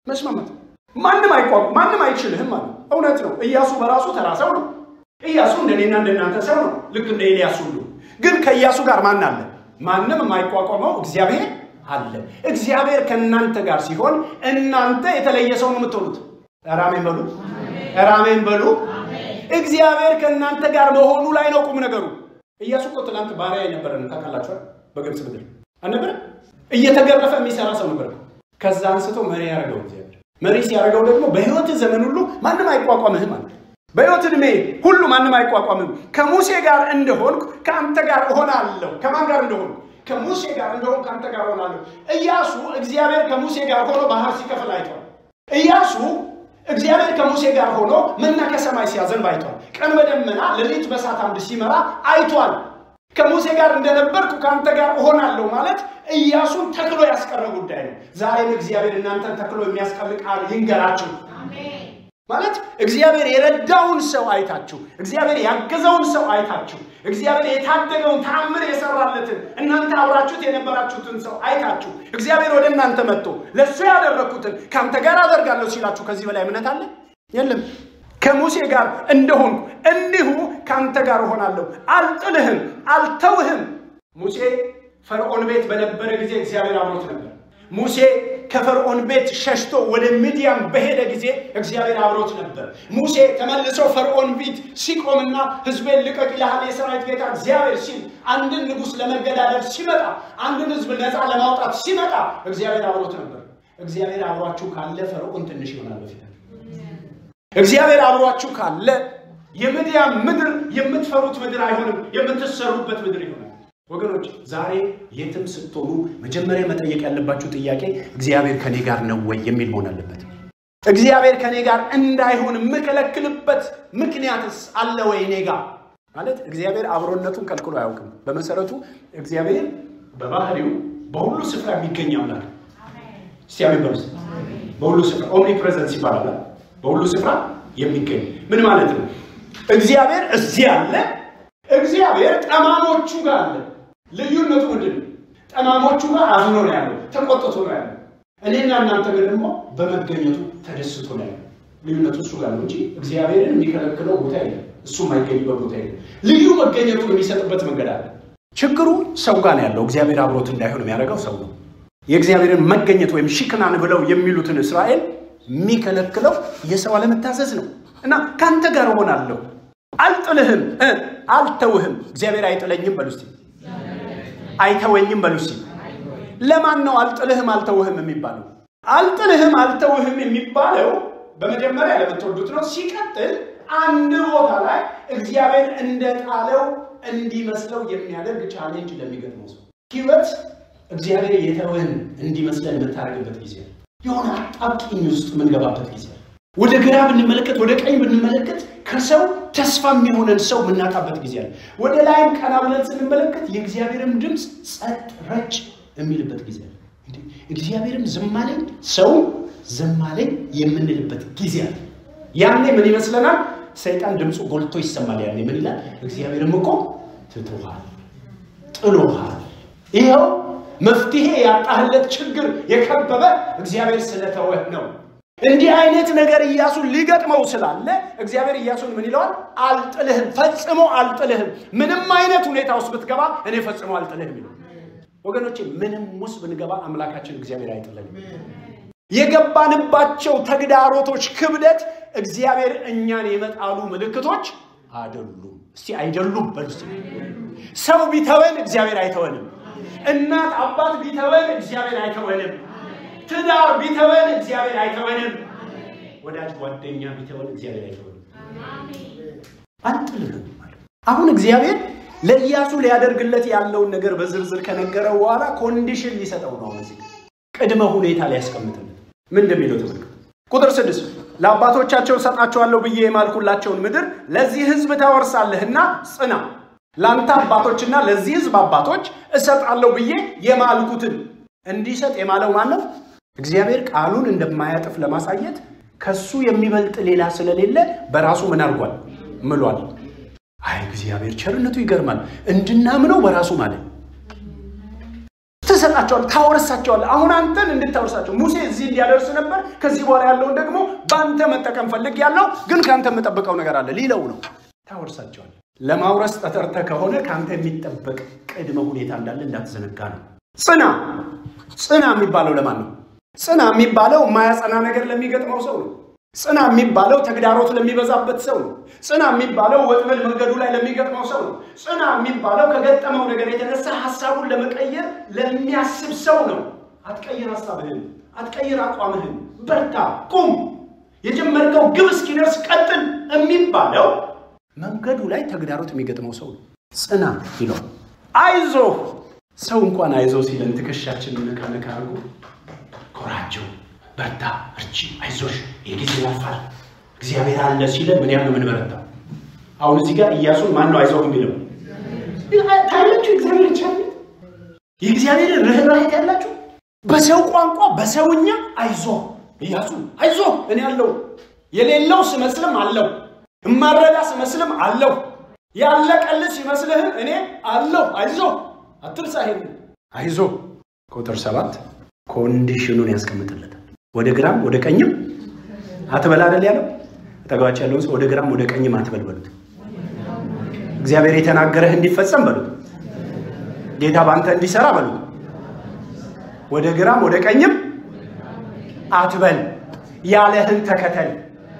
መስማማት ማንም አይቋም ማንም አይችልህም ማለት እውነት ነው። ኢያሱ በራሱ ተራ ሰው ነው። ኢያሱ እንደኔና እንደናንተ ሰው ነው፣ ልክ እንደ ኤልያስ ሁሉ። ግን ከኢያሱ ጋር ማን አለ? ማንም የማይቋቋመው እግዚአብሔር አለ። እግዚአብሔር ከእናንተ ጋር ሲሆን እናንተ የተለየ ሰው ነው የምትሆኑት። ራሜን በሉ፣ ራሜን በሉ። እግዚአብሔር ከእናንተ ጋር መሆኑ ላይ ነው ቁም ነገሩ። ኢያሱ እኮ ትናንት ባሪያ የነበረ ነው ታውቃላችኋል። በግብፅ ምድር አልነበረ? እየተገረፈ የሚሰራ ሰው ነበር። ከዛ አንስቶ መሪ ያደረገው እግዚአብሔር። መሪ ሲያደርገው ደግሞ በህይወት ዘመን ሁሉ ማንም አይቋቋምህም አለ። በህይወት ዕድሜ ሁሉ ማንም አይቋቋምም። ከሙሴ ጋር እንደሆንኩ ከአንተ ጋር እሆናለሁ። ከማን ጋር እንደሆንኩ? ከሙሴ ጋር እንደሆንኩ ከአንተ ጋር እሆናለሁ። ኢያሱ እግዚአብሔር ከሙሴ ጋር ሆኖ ባህር ሲከፍል አይቷል። ኢያሱ እግዚአብሔር ከሙሴ ጋር ሆኖ መና ከሰማይ ሲያዘንብ አይቷል። ቀን በደመና ሌሊት በእሳት አምድ ሲመራ አይቷል። ከሙሴ ጋር እንደነበርኩ ከአንተ ጋር እሆናለሁ ማለት ኢያሱን ተክሎ ያስቀረ ጉዳይ ነው። ዛሬም እግዚአብሔር እናንተን ተክሎ የሚያስቀር ቃል ይንገራችሁ ማለት እግዚአብሔር የረዳውን ሰው አይታችሁ፣ እግዚአብሔር ያገዘውን ሰው አይታችሁ፣ እግዚአብሔር የታደገውን ተአምር የሰራለትን እናንተ አብራችሁት የነበራችሁትን ሰው አይታችሁ፣ እግዚአብሔር ወደ እናንተ መጥቶ ለእሱ ያደረግኩትን ከአንተ ጋር አደርጋለሁ ሲላችሁ ከዚህ በላይ እምነት አለ? የለም። ከሙሴ ጋር እንደሆንኩ እንዲሁ ከአንተ ጋር እሆናለሁ፣ አልጥልህም፣ አልተውህም። ሙሴ ፈርዖን ቤት በነበረ ጊዜ እግዚአብሔር አብሮት ነበር። ሙሴ ከፈርዖን ቤት ሸሽቶ ወደ ሚዲያም በሄደ ጊዜ እግዚአብሔር አብሮት ነበር። ሙሴ ተመልሶ ፈርዖን ፊት ሲቆምና ሕዝቤን ልቀቅ ይልሃል የሰራዊት ጌታ እግዚአብሔር ሲል አንድን ንጉሥ ለመገዳደር ሲመጣ፣ አንድን ሕዝብ ነፃ ለማውጣት ሲመጣ እግዚአብሔር አብሮት ነበር። እግዚአብሔር አብሯችሁ ካለ ፈርዖን ትንሽ ይሆናል በፊት እግዚአብሔር አብሯችሁ ካለ የምድያም ምድር የምትፈሩት ምድር አይሆንም፣ የምትሰሩበት ምድር ይሆናል። ወገኖች ዛሬ የትም ስትሆኑ መጀመሪያ መጠየቅ ያለባችሁ ጥያቄ እግዚአብሔር ከኔ ጋር ነው ወይ የሚል መሆን አለበት። እግዚአብሔር ከኔ ጋር እንዳይሆን የምከለክልበት ምክንያትስ አለ ወይ እኔ ጋር? ማለት እግዚአብሔር አብሮነቱን ከልክሎ አያውቅም። በመሰረቱ እግዚአብሔር በባህሪው በሁሉ ስፍራ የሚገኝ አምላክ እስቲ አሜን በሉ። በሁሉ ስፍራ ኦምኒ ፕሬዘንስ ይባላል። በሁሉ ስፍራ የሚገኝ ምን ማለት ነው? እግዚአብሔር እዚህ አለ። እግዚአብሔር ጠማሞቹ ጋር አለ። ልዩነቱ ምንድን ነው? ጠማሞቹ ጋር አዝኖ ነው ያለው፣ ተቆጥቶ ነው ያለው። እኔና እናንተ ግን ደግሞ በመገኘቱ ተደስቶ ነው ያለው። ልዩነቱ እሱ ጋር ነው እንጂ እግዚአብሔርን የሚከለክለው ቦታ የለም። እሱ የማይገኝበት ቦታ የለም። ልዩ መገኘቱን የሚሰጥበት መንገድ አለ። ችግሩ ሰው ጋር ነው ያለው። እግዚአብሔር አብሮት እንዳይሆን የሚያደርገው ሰው ነው። የእግዚአብሔርን መገኘት ወይም ሽክናን ብለው የሚሉትን እስራኤል የሚከለክለው የሰው አለመታዘዝ ነው እና ከአንተ ጋር እሆናለሁ፣ አልጥልህም፣ አልተውህም። እግዚአብሔር አይጥለኝም በሉ እስቲ፣ አይተወኝም በሉ እስቲ። ለማን ነው አልጥልህም አልተውህም የሚባለው? አልጥልህም አልተውህም የሚባለው በመጀመሪያ ለምትወዱት ነው። ሲቀጥል አንድ ቦታ ላይ እግዚአብሔር እንደጣለው እንዲመስለው የሚያደርግ ቻሌንጅ ለሚገጥመው ሰው ህይወት እግዚአብሔር የተወን እንዲመስለን የምታደርግበት ጊዜ የሆነ አጣብቂኝ ውስጥ የምንገባበት ጊዜ ወደ ግራ ብንመለከት ወደ ቀኝ ብንመለከት ከሰው ተስፋ የሚሆነን ሰው የምናጣበት ጊዜ አለ። ወደ ላይም ቀና ብለን ስንመለከት የእግዚአብሔርም ድምፅ ጸጥ ረጭ የሚልበት ጊዜ አለ። እግዚአብሔርም ዝም አለኝ ሰው ዝም አለኝ የምንልበት ጊዜ አለ። ያኔ ምን ይመስለናል? ሰይጣን ድምፁ ጎልቶ ይሰማል። ያኔ ምን ይላል? እግዚአብሔርም እኮ ትቶሃል፣ ጥሎሃል። ይኸው መፍትሄ ያጣህለት ችግር የከበበ እግዚአብሔር ስለተወህ ነው። እንዲህ አይነት ነገር ኢያሱን ሊገጥመው ስላለ እግዚአብሔር ኢያሱን ምን ይለዋል? አልጥልህም፣ ፈጽሞ አልጥልህም። ምንም አይነት ሁኔታ ውስጥ ብትገባ እኔ ፈጽሞ አልጥልህም ይለው። ወገኖቼ ምንም ውስጥ ብንገባ አምላካችን እግዚአብሔር አይጥለንም። የገባንባቸው ተግዳሮቶች ክብደት እግዚአብሔር እኛን የመጣሉ ምልክቶች አይደሉም። እስቲ አይደሉም በሉ እስቲ። ሰው ቢተወን እግዚአብሔር አይተወንም። እናት አባት ቢተወን እግዚአብሔር አይተወንም። ትዳር ቢተወን እግዚአብሔር አይተወንም። ወዳጅ ጓደኛ ቢተወን እግዚአብሔር አይተወንም። አልጥልህም ማለት አሁን እግዚአብሔር ለኢያሱ ሊያደርግለት ያለውን ነገር በዝርዝር ከነገረው በኋላ ኮንዲሽን ሊሰጠው ነው። እዚህ ቅድመ ሁኔታ ሊያስቀምጥልን ምን እንደሚለው ተመልከቱ። ቁጥር ስድስት ለአባቶቻቸው እሰጣቸዋለሁ ብዬ የማልኩላቸውን ምድር ለዚህ ሕዝብ ታወርሳለህና ጽና ለአንተ አባቶችና ለዚህ ህዝብ አባቶች እሰጣለሁ ብዬ የማልኩትን እንዲሰጥ የማለው ማን ነው? እግዚአብሔር ቃሉን እንደማያጥፍ ለማሳየት ከሱ የሚበልጥ ሌላ ስለሌለ በራሱ ምን አድርጓል? ምሏል። አይ እግዚአብሔር ቸርነቱ ይገርማል። እንድናምነው በራሱ ማለት ትሰጣ ትሰጣቸዋለህ፣ ታወርሳቸዋለህ። አሁን አንተን እንድታወርሳቸው ሙሴ እዚህ እንዲያደርስ ነበር። ከዚህ በኋላ ያለውን ደግሞ በአንተ መጠቀም ፈልግ ያለው ግን ከአንተ የምጠብቀው ነገር አለ ሊለው ነው። ታወርሳቸዋለህ። ለማውረስ ተጠርተህ ከሆነ ከአንተ የሚጠበቅ ቅድመ ሁኔታ እንዳለ እንዳትዘነጋ ነው። ጽና ጽና የሚባለው ለማን ነው? ጽና የሚባለው የማያጸና ነገር ለሚገጥመው ሰው ነው። ጽና የሚባለው ተግዳሮት ለሚበዛበት ሰው ነው። ጽና የሚባለው ወጥመድ መንገዱ ላይ ለሚገጥመው ሰው ነው። ጽና የሚባለው ከገጠመው ነገር የተነሳ ሀሳቡን ለመቀየር ለሚያስብ ሰው ነው። አትቀይር ሀሳብህን፣ አትቀይር አቋምህን፣ በርታ፣ ቁም፣ የጀመርከው ግብ እስኪደርስ ቀጥል የሚባለው መንገዱ ላይ ተግዳሮት የሚገጥመው ሰው ነው። ጽና ይለው። አይዞህ ሰው እንኳን አይዞ ሲለን ትከሻችንን ነካ ነካ አድርጎ ኮራቸው፣ በርታ፣ እርቺ፣ አይዞሽ የጊዜ ያልፋል እግዚአብሔር አለ ሲለን ምን ያህል ምን በረታ። አሁን እዚህ ጋር ኢያሱን ማን ነው አይዞህ የሚለው? ታያላችሁ። እግዚአብሔር ይቻል የእግዚአብሔር ርኅራኄ ያላችሁ በሰው ቋንቋ በሰውኛ አይዞ ኢያሱ አይዞ እኔ አለው የሌለው ስመስልም አለው እማረዳ ስመስልም አለው ያለቀልህ ሲመስልህም እኔ አለው አይዞ አትርሳ። ይሄን አይዞ ቁጥር ሰባት ኮንዲሽኑን ያስቀምጥለታል። ወደ ግራም ወደ ቀኝም አትበል አይደል ያለው። አጠገባቸው ያለውን ሰው ወደ ግራም ወደ ቀኝም አትበል በሉት። እግዚአብሔር የተናገረህ እንዲፈጸም በሉት። ጌታ በአንተ እንዲሰራ በሉት። ወደ ግራም ወደ ቀኝም አትበል፣ ያለህን ተከተል።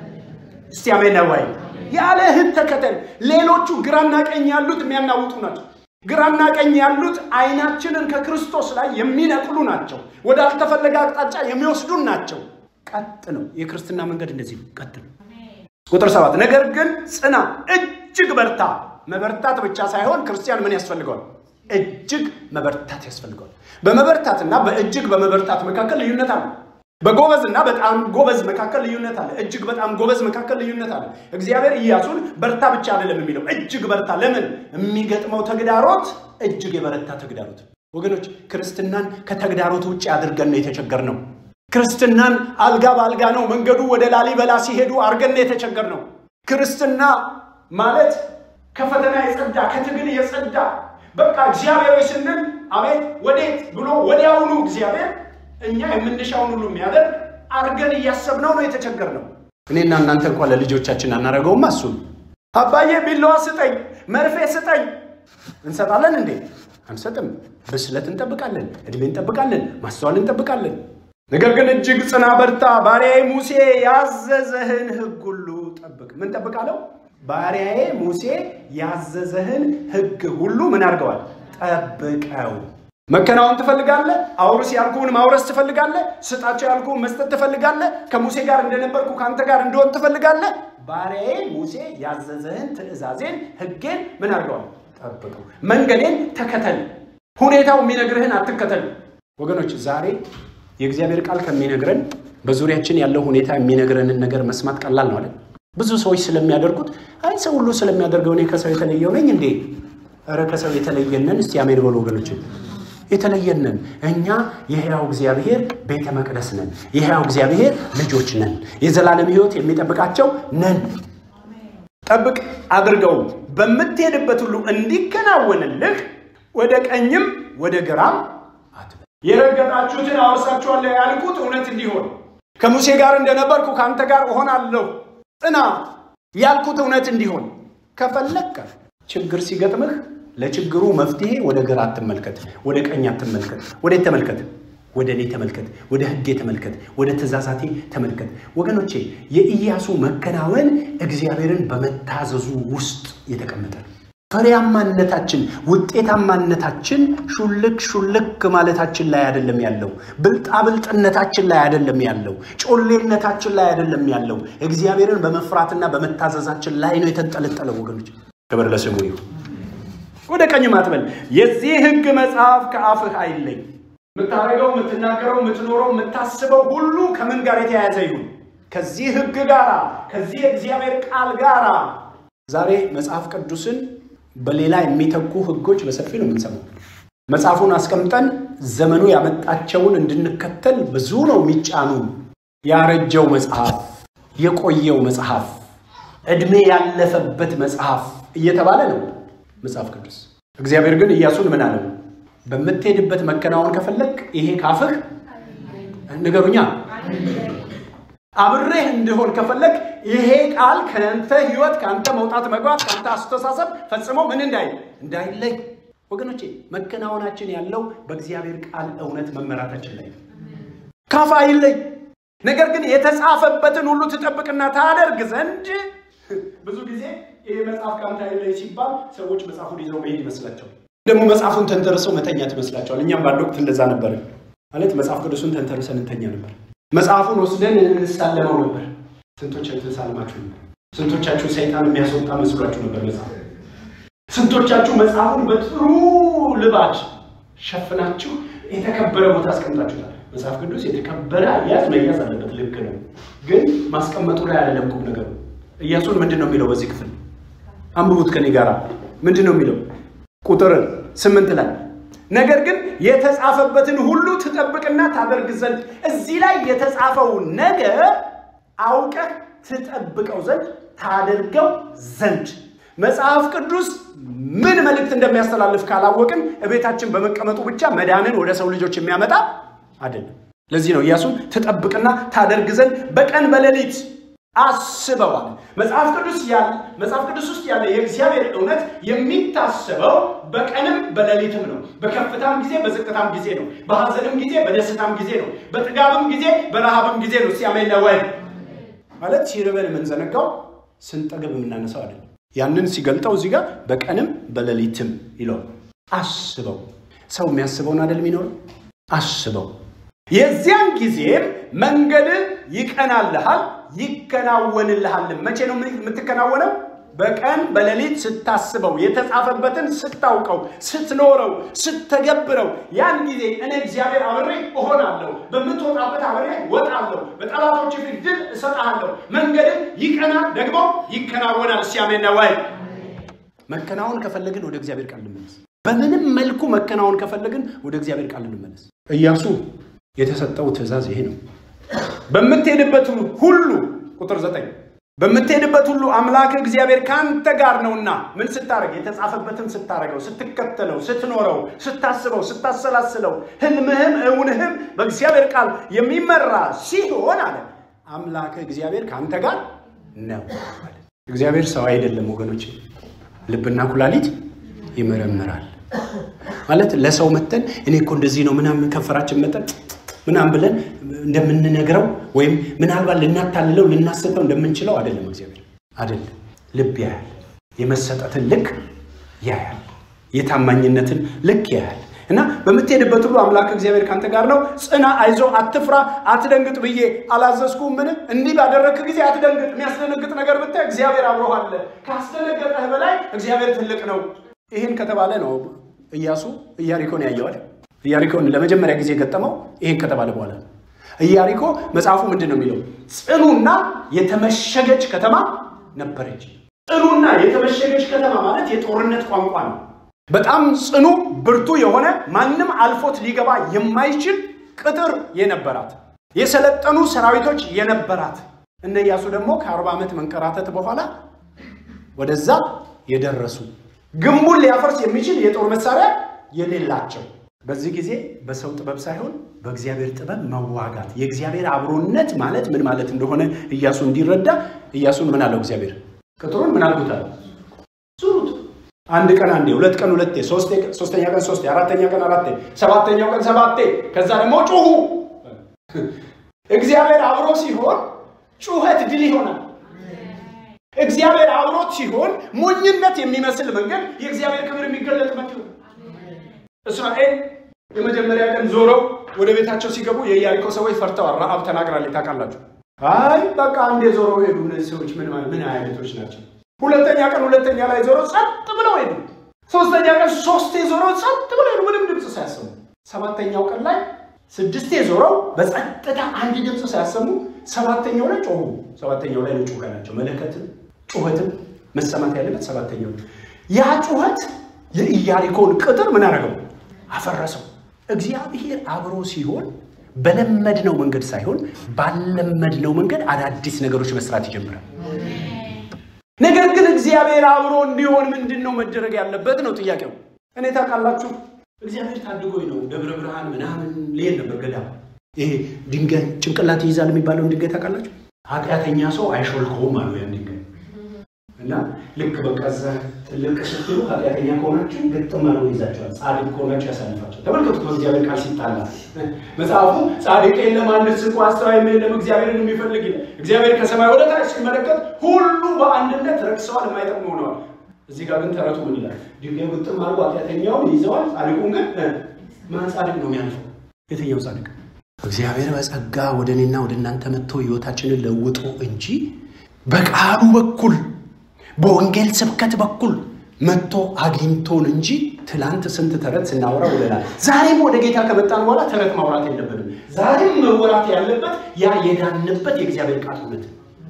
እስቲ አሜን ነው ወይ? ያለህን ተከተል። ሌሎቹ ግራና ቀኝ ያሉት የሚያናውጡ ናቸው። ግራና ቀኝ ያሉት አይናችንን ከክርስቶስ ላይ የሚነቅሉ ናቸው። ወደ አልተፈለገ አቅጣጫ የሚወስዱን ናቸው። ቀጥ ነው። የክርስትና መንገድ እንደዚህ ነው። ቀጥ ነው። ቁጥር ሰባት ነገር ግን ጽና፣ እጅግ በርታ። መበርታት ብቻ ሳይሆን ክርስቲያን ምን ያስፈልገዋል? እጅግ መበርታት ያስፈልገዋል። በመበርታትና በእጅግ በመበርታት መካከል ልዩነት አለ። በጎበዝና በጣም ጎበዝ መካከል ልዩነት አለ። እጅግ በጣም ጎበዝ መካከል ልዩነት አለ። እግዚአብሔር ኢያሱን በርታ ብቻ አይደለም የሚለው እጅግ በርታ። ለምን? የሚገጥመው ተግዳሮት እጅግ የበረታ ተግዳሮት። ወገኖች ክርስትናን ከተግዳሮት ውጭ አድርገን ነው የተቸገርነው። ክርስትናን አልጋ በአልጋ ነው መንገዱ ወደ ላሊበላ ሲሄዱ አድርገን ነው የተቸገርነው። ክርስትና ማለት ከፈተና የጸዳ ከትግል የጸዳ በቃ እግዚአብሔር ስንል አቤት ወዴት ብሎ ወዲያውኑ እግዚአብሔር እኛ የምንሻውን ሁሉ የሚያደርግ አርገን እያሰብነው ነው የተቸገርነው። እኔና እናንተ እንኳን ለልጆቻችን አናደርገውም። እሱን አባዬ ቢላዋ ስጠኝ፣ መርፌ ስጠኝ እንሰጣለን እንዴ? አንሰጥም። ብስለት እንጠብቃለን፣ እድሜ እንጠብቃለን፣ ማስተዋል እንጠብቃለን። ነገር ግን እጅግ ጽና፣ በርታ፣ ባሪያዬ ሙሴ ያዘዘህን ሕግ ሁሉ ጠብቅ። ምን ጠብቃለሁ? ባሪያዬ ሙሴ ያዘዘህን ሕግ ሁሉ ምን አድርገዋል? ጠብቀው። መከናወን ትፈልጋለህ? አውርስ ያልኩህን ማውረስ ትፈልጋለህ? ስጣቸው ያልኩህን መስጠት ትፈልጋለህ? ከሙሴ ጋር እንደነበርኩ ከአንተ ጋር እንደሆን ትፈልጋለህ? ባሪያዬ ሙሴ ያዘዘህን ትእዛዜን፣ ሕጌን ምን አድርገዋል? ጠብቀው። መንገዴን ተከተል። ሁኔታው የሚነግርህን አትከተል። ወገኖች ዛሬ የእግዚአብሔር ቃል ከሚነግረን በዙሪያችን ያለው ሁኔታ የሚነግረንን ነገር መስማት ቀላል ነው አይደል? ብዙ ሰዎች ስለሚያደርጉት አይ ሰው ሁሉ ስለሚያደርገው እኔ ከሰው የተለየው ነኝ እንዴ? ኧረ ከሰው የተለየነን እስቲ አሜን በሉ ወገኖችን። የተለየነን እኛ የሕያው እግዚአብሔር ቤተ መቅደስ ነን። የሕያው እግዚአብሔር ልጆች ነን። የዘላለም ሕይወት የሚጠብቃቸው ነን። ጠብቅ አድርገው በምትሄድበት ሁሉ እንዲከናወንልህ ወደ ቀኝም ወደ ግራም አትበል። የረገጣችሁትን አወርሳችኋለሁ ያልኩት እውነት እንዲሆን ከሙሴ ጋር እንደነበርኩ ከአንተ ጋር እሆናለሁ ጽና ያልኩት እውነት እንዲሆን ከፈለግከ ችግር ሲገጥምህ ለችግሩ መፍትሄ ወደ ግራ አትመልከት፣ ወደ ቀኝ አትመልከት። ወዴት ተመልከት? ወደ እኔ ተመልከት፣ ወደ ሕጌ ተመልከት፣ ወደ ትእዛዛቴ ተመልከት። ወገኖቼ የኢያሱ መከናወን እግዚአብሔርን በመታዘዙ ውስጥ የተቀመጠ ነው። ፍሬያማነታችን፣ ውጤታማነታችን ሹልክ ሹልክ ማለታችን ላይ አይደለም ያለው። ብልጣብልጥነታችን ላይ አይደለም ያለው። ጮሌነታችን ላይ አይደለም ያለው። እግዚአብሔርን በመፍራትና በመታዘዛችን ላይ ነው የተንጠለጠለው። ወገኖች ክብር ለስሙ ይሁን። ወደ ቀኝ አትበል። የዚህ ሕግ መጽሐፍ ከአፍህ አይለይ። የምታደርገው፣ የምትናገረው፣ የምትኖረው፣ የምታስበው ሁሉ ከምን ጋር የተያያዘ ይሁን? ከዚህ ሕግ ጋር ከዚህ የእግዚአብሔር ቃል ጋር ዛሬ መጽሐፍ ቅዱስን በሌላ የሚተኩ ህጎች በሰፊ ነው የምንሰማው። መጽሐፉን አስቀምጠን ዘመኑ ያመጣቸውን እንድንከተል ብዙ ነው የሚጫኑ። ያረጀው መጽሐፍ፣ የቆየው መጽሐፍ፣ ዕድሜ ያለፈበት መጽሐፍ እየተባለ ነው መጽሐፍ ቅዱስ። እግዚአብሔር ግን ኢያሱን ምን አለው? በምትሄድበት መከናወን ከፈለግ ይሄ ካፍህ ንገሩኛ አብሬህ እንድሆን ከፈለግ ይሄ ቃል ከአንተ ህይወት ከአንተ መውጣት መግባት ከአንተ አስተሳሰብ ፈጽሞ ምን እንዳይ እንዳይለይ ወገኖቼ መከናወናችን ያለው በእግዚአብሔር ቃል እውነት መመራታችን ላይ ነው ካፍ አይለይ ነገር ግን የተጻፈበትን ሁሉ ትጠብቅና ታደርግ ዘንድ ብዙ ጊዜ ይህ መጽሐፍ ከአንተ አይለይ ሲባል ሰዎች መጽሐፉን ይዘው መሄድ ይመስላቸዋል ደግሞ መጽሐፉን ተንተርሰው መተኛት ይመስላቸዋል እኛም በአንድ ወቅት እንደዛ ነበር ማለት መጽሐፍ ቅዱሱን ተንተርሰን እንተኛ ነበር መጽሐፉን ወስደን እንሳለመው ነበር ስንቶቻችሁ ተሳልማችሁ ነበር ስንቶቻችሁ ሰይጣን የሚያስወጣ መስሏችሁ ነበር መጽሐፍ ስንቶቻችሁ መጽሐፉን በጥሩ ልባድ ሸፍናችሁ የተከበረ ቦታ አስቀምጣችሁታል መጽሐፍ ቅዱስ የተከበረ አያያዝ መያዝ አለበት ልክ ነው ግን ማስቀመጡ ላይ አይደለም ቁም ነገሩ እያሱን ምንድን ነው የሚለው በዚህ ክፍል አንብቡት ከኔ ጋር ምንድን ነው የሚለው ቁጥር ስምንት ላይ ነገር ግን የተጻፈበትን ሁሉ ትጠብቅና ታደርግ ዘንድ እዚህ ላይ የተጻፈው ነገር አውቀህ ትጠብቀው ዘንድ ታደርገው ዘንድ መጽሐፍ ቅዱስ ምን መልእክት እንደሚያስተላልፍ ካላወቅን እቤታችን በመቀመጡ ብቻ መዳንን ወደ ሰው ልጆች የሚያመጣ አይደለም ለዚህ ነው ኢያሱን ትጠብቅና ታደርግ ዘንድ በቀን በሌሊት አስበዋል መጽሐፍ ቅዱስ ያለ መጽሐፍ ቅዱስ ውስጥ ያለ የእግዚአብሔር እውነት የሚታሰበው በቀንም በሌሊትም ነው በከፍታም ጊዜ በዝቅታም ጊዜ ነው በሀዘንም ጊዜ በደስታም ጊዜ ነው በጥጋብም ጊዜ በረሃብም ጊዜ ነው ሲያሜን ወይ ማለት ሲርበን የምንዘነጋው ስንጠግብ የምናነሳው አይደለም ያንን ሲገልጠው እዚህ ጋር በቀንም በሌሊትም ይለው አስበው ሰው የሚያስበውን አይደል የሚኖረው አስበው የዚያን ጊዜም መንገድ ይቀናልሃል ይከናወንልሃልም መቼ ነው የምትከናወነው በቀን በሌሊት ስታስበው የተጻፈበትን ስታውቀው ስትኖረው ስተገብረው ያን ጊዜ እኔ እግዚአብሔር አብሬ እሆናለሁ በምትወጣበት አብሬ ወጣለሁ በጠላቶች ፊት ድል እሰጥሃለሁ መንገድን ይቀናል ደግሞ ይከናወናል ሲያሜና ዋይ መከናወን ከፈለግን ወደ እግዚአብሔር ቃል እንመለስ በምንም መልኩ መከናወን ከፈለግን ወደ እግዚአብሔር ቃል እንመለስ እያሱ የተሰጠው ትእዛዝ ይሄ ነው በምትሄድበት ሁሉ ቁጥር ዘጠኝ በምትሄድበት ሁሉ አምላክ እግዚአብሔር ከአንተ ጋር ነውና ምን ስታደርግ የተጻፈበትን ስታደርገው ስትከተለው ስትኖረው ስታስበው ስታሰላስለው ህልምህም እውንህም በእግዚአብሔር ቃል የሚመራ ሲሆን አለ አምላክ እግዚአብሔር ከአንተ ጋር ነው እግዚአብሔር ሰው አይደለም ወገኖች ልብና ኩላሊት ይመረምራል ማለት ለሰው መተን እኔ እኮ እንደዚህ ነው ምናምን ከንፈራችን መጠን ምናምን ብለን እንደምንነግረው ወይም ምናልባት ልናታልለው ልናስተው እንደምንችለው አይደለም እግዚአብሔር አይደለም ልብ ያያል የመሰጠትን ልክ ያያል የታማኝነትን ልክ ያያል እና በምትሄድበት ሁሉ አምላክ እግዚአብሔር ካንተ ጋር ነው ጽና አይዞ አትፍራ አትደንግጥ ብዬ አላዘዝኩም ምን እንዲህ ባደረግክ ጊዜ አትደንግጥ የሚያስደነግጥ ነገር ብታይ እግዚአብሔር አብሮሃለ ካስደነገጠህ በላይ እግዚአብሔር ትልቅ ነው ይህን ከተባለ ነው እያሱ ኢያሪኮን ያየዋል ኢያሪኮን ለመጀመሪያ ጊዜ የገጠመው ይህን ከተባለ በኋላ ኢያሪኮ መጽሐፉ ምንድን ነው የሚለው ጽኑና የተመሸገች ከተማ ነበረች ጽኑና የተመሸገች ከተማ ማለት የጦርነት ቋንቋ ነው በጣም ጽኑ ብርቱ የሆነ ማንም አልፎት ሊገባ የማይችል ቅጥር የነበራት የሰለጠኑ ሰራዊቶች የነበራት እነ ኢያሱ ደግሞ ከአርባ ዓመት መንከራተት በኋላ ወደዛ የደረሱ ግንቡን ሊያፈርስ የሚችል የጦር መሳሪያ የሌላቸው በዚህ ጊዜ በሰው ጥበብ ሳይሆን በእግዚአብሔር ጥበብ መዋጋት የእግዚአብሔር አብሮነት ማለት ምን ማለት እንደሆነ እያሱ እንዲረዳ እያሱን ምን አለው እግዚአብሔር ቅጥሩን ምን አልጉታል ዙሩት አንድ ቀን አንዴ ሁለት ቀን ሁለቴ ሶስተኛ ቀን ሶስቴ አራተኛ ቀን አራቴ ሰባተኛው ቀን ሰባቴ ከዛ ደግሞ ጩሁ እግዚአብሔር አብሮ ሲሆን ጩኸት ድል ይሆናል እግዚአብሔር አብሮት ሲሆን ሞኝነት የሚመስል መንገድ የእግዚአብሔር ክብር የሚገለጥበት ይሆናል እስራኤል የመጀመሪያ ቀን ዞረው ወደ ቤታቸው ሲገቡ የኢያሪኮ ሰዎች ፈርተዋል ረአብ ተናግራለች ታውቃላችሁ አይ በቃ አንዴ ዞረው ሄዱ እነዚህ ሰዎች ምን ምን አይነቶች ናቸው ሁለተኛ ቀን ሁለተኛ ላይ ዞረው ጸጥ ብለው ሄዱ ሶስተኛ ቀን ሶስቴ ዞረው ጸጥ ብለው ሄዱ ምንም ድምፅ ሳያሰሙ ሰባተኛው ቀን ላይ ስድስቴ ዞረው በጸጥታ አንድ ድምፅ ሳያሰሙ ሰባተኛው ላይ ጮሁ ሰባተኛው ላይ ጩኸ ናቸው መለከትም ጩኸትም መሰማት ያለበት ሰባተኛው ያ ጩኸት የኢያሪኮን ቅጥር ምን አደረገው አፈረሰው እግዚአብሔር አብሮ ሲሆን በለመድነው መንገድ ሳይሆን ባለመድነው መንገድ አዳዲስ ነገሮች መስራት ይጀምራል ነገር ግን እግዚአብሔር አብሮ እንዲሆን ምንድን ነው መደረግ ያለበት ነው ጥያቄው እኔ ታውቃላችሁ እግዚአብሔር ታድጎኝ ነው ደብረ ብርሃን ምናምን ልሄድ ነበር ገዳም። ይሄ ድንጋይ ጭንቅላት ይይዛል የሚባለውን ድንጋይ ታውቃላችሁ? ኃጢአተኛ ሰው አይሾልከውም አሉ ያን ድንጋይ እና ልክ በቃ እዛ ትልቅ ስትሉ ኃጢአተኛ ከሆናችሁ ግጥም አድርጎ ይዛቸዋል። ጻድቅ ከሆናችሁ ያሳልፋቸው። ተመልከቱት በእግዚአብሔር ቃል ሲጣላ መጽሐፉ ጻድቅ የለም አንድስ እንኳ አስተዋይም የለም እግዚአብሔርን የሚፈልግ ይላል። እግዚአብሔር ከሰማይ ወደ ታች ሲመለከት ሁሉ በአንድነት ረክሰዋል፣ የማይጠቅሙ ሆነዋል። እዚህ ጋር ግን ተረቱ ምን ይላል? ድንጋይ ግጥም አድርጎ ኃጢአተኛውን ይዘዋል፣ ጻድቁን ግን ማን ጻድቅ ነው የሚያልፈው? የትኛው ጻድቅ? እግዚአብሔር በጸጋ ወደ እኔና ወደ እናንተ መጥቶ ህይወታችንን ለውጦ እንጂ በቃሉ በኩል በወንጌል ስብከት በኩል መጥቶ አግኝቶን እንጂ ትላንት ስንት ተረት ስናወራ ውለናል። ዛሬም ወደ ጌታ ከመጣን በኋላ ተረት ማውራት የለብንም። ዛሬም መወራት ያለበት ያ የዳንበት የእግዚአብሔር ቃል እውነት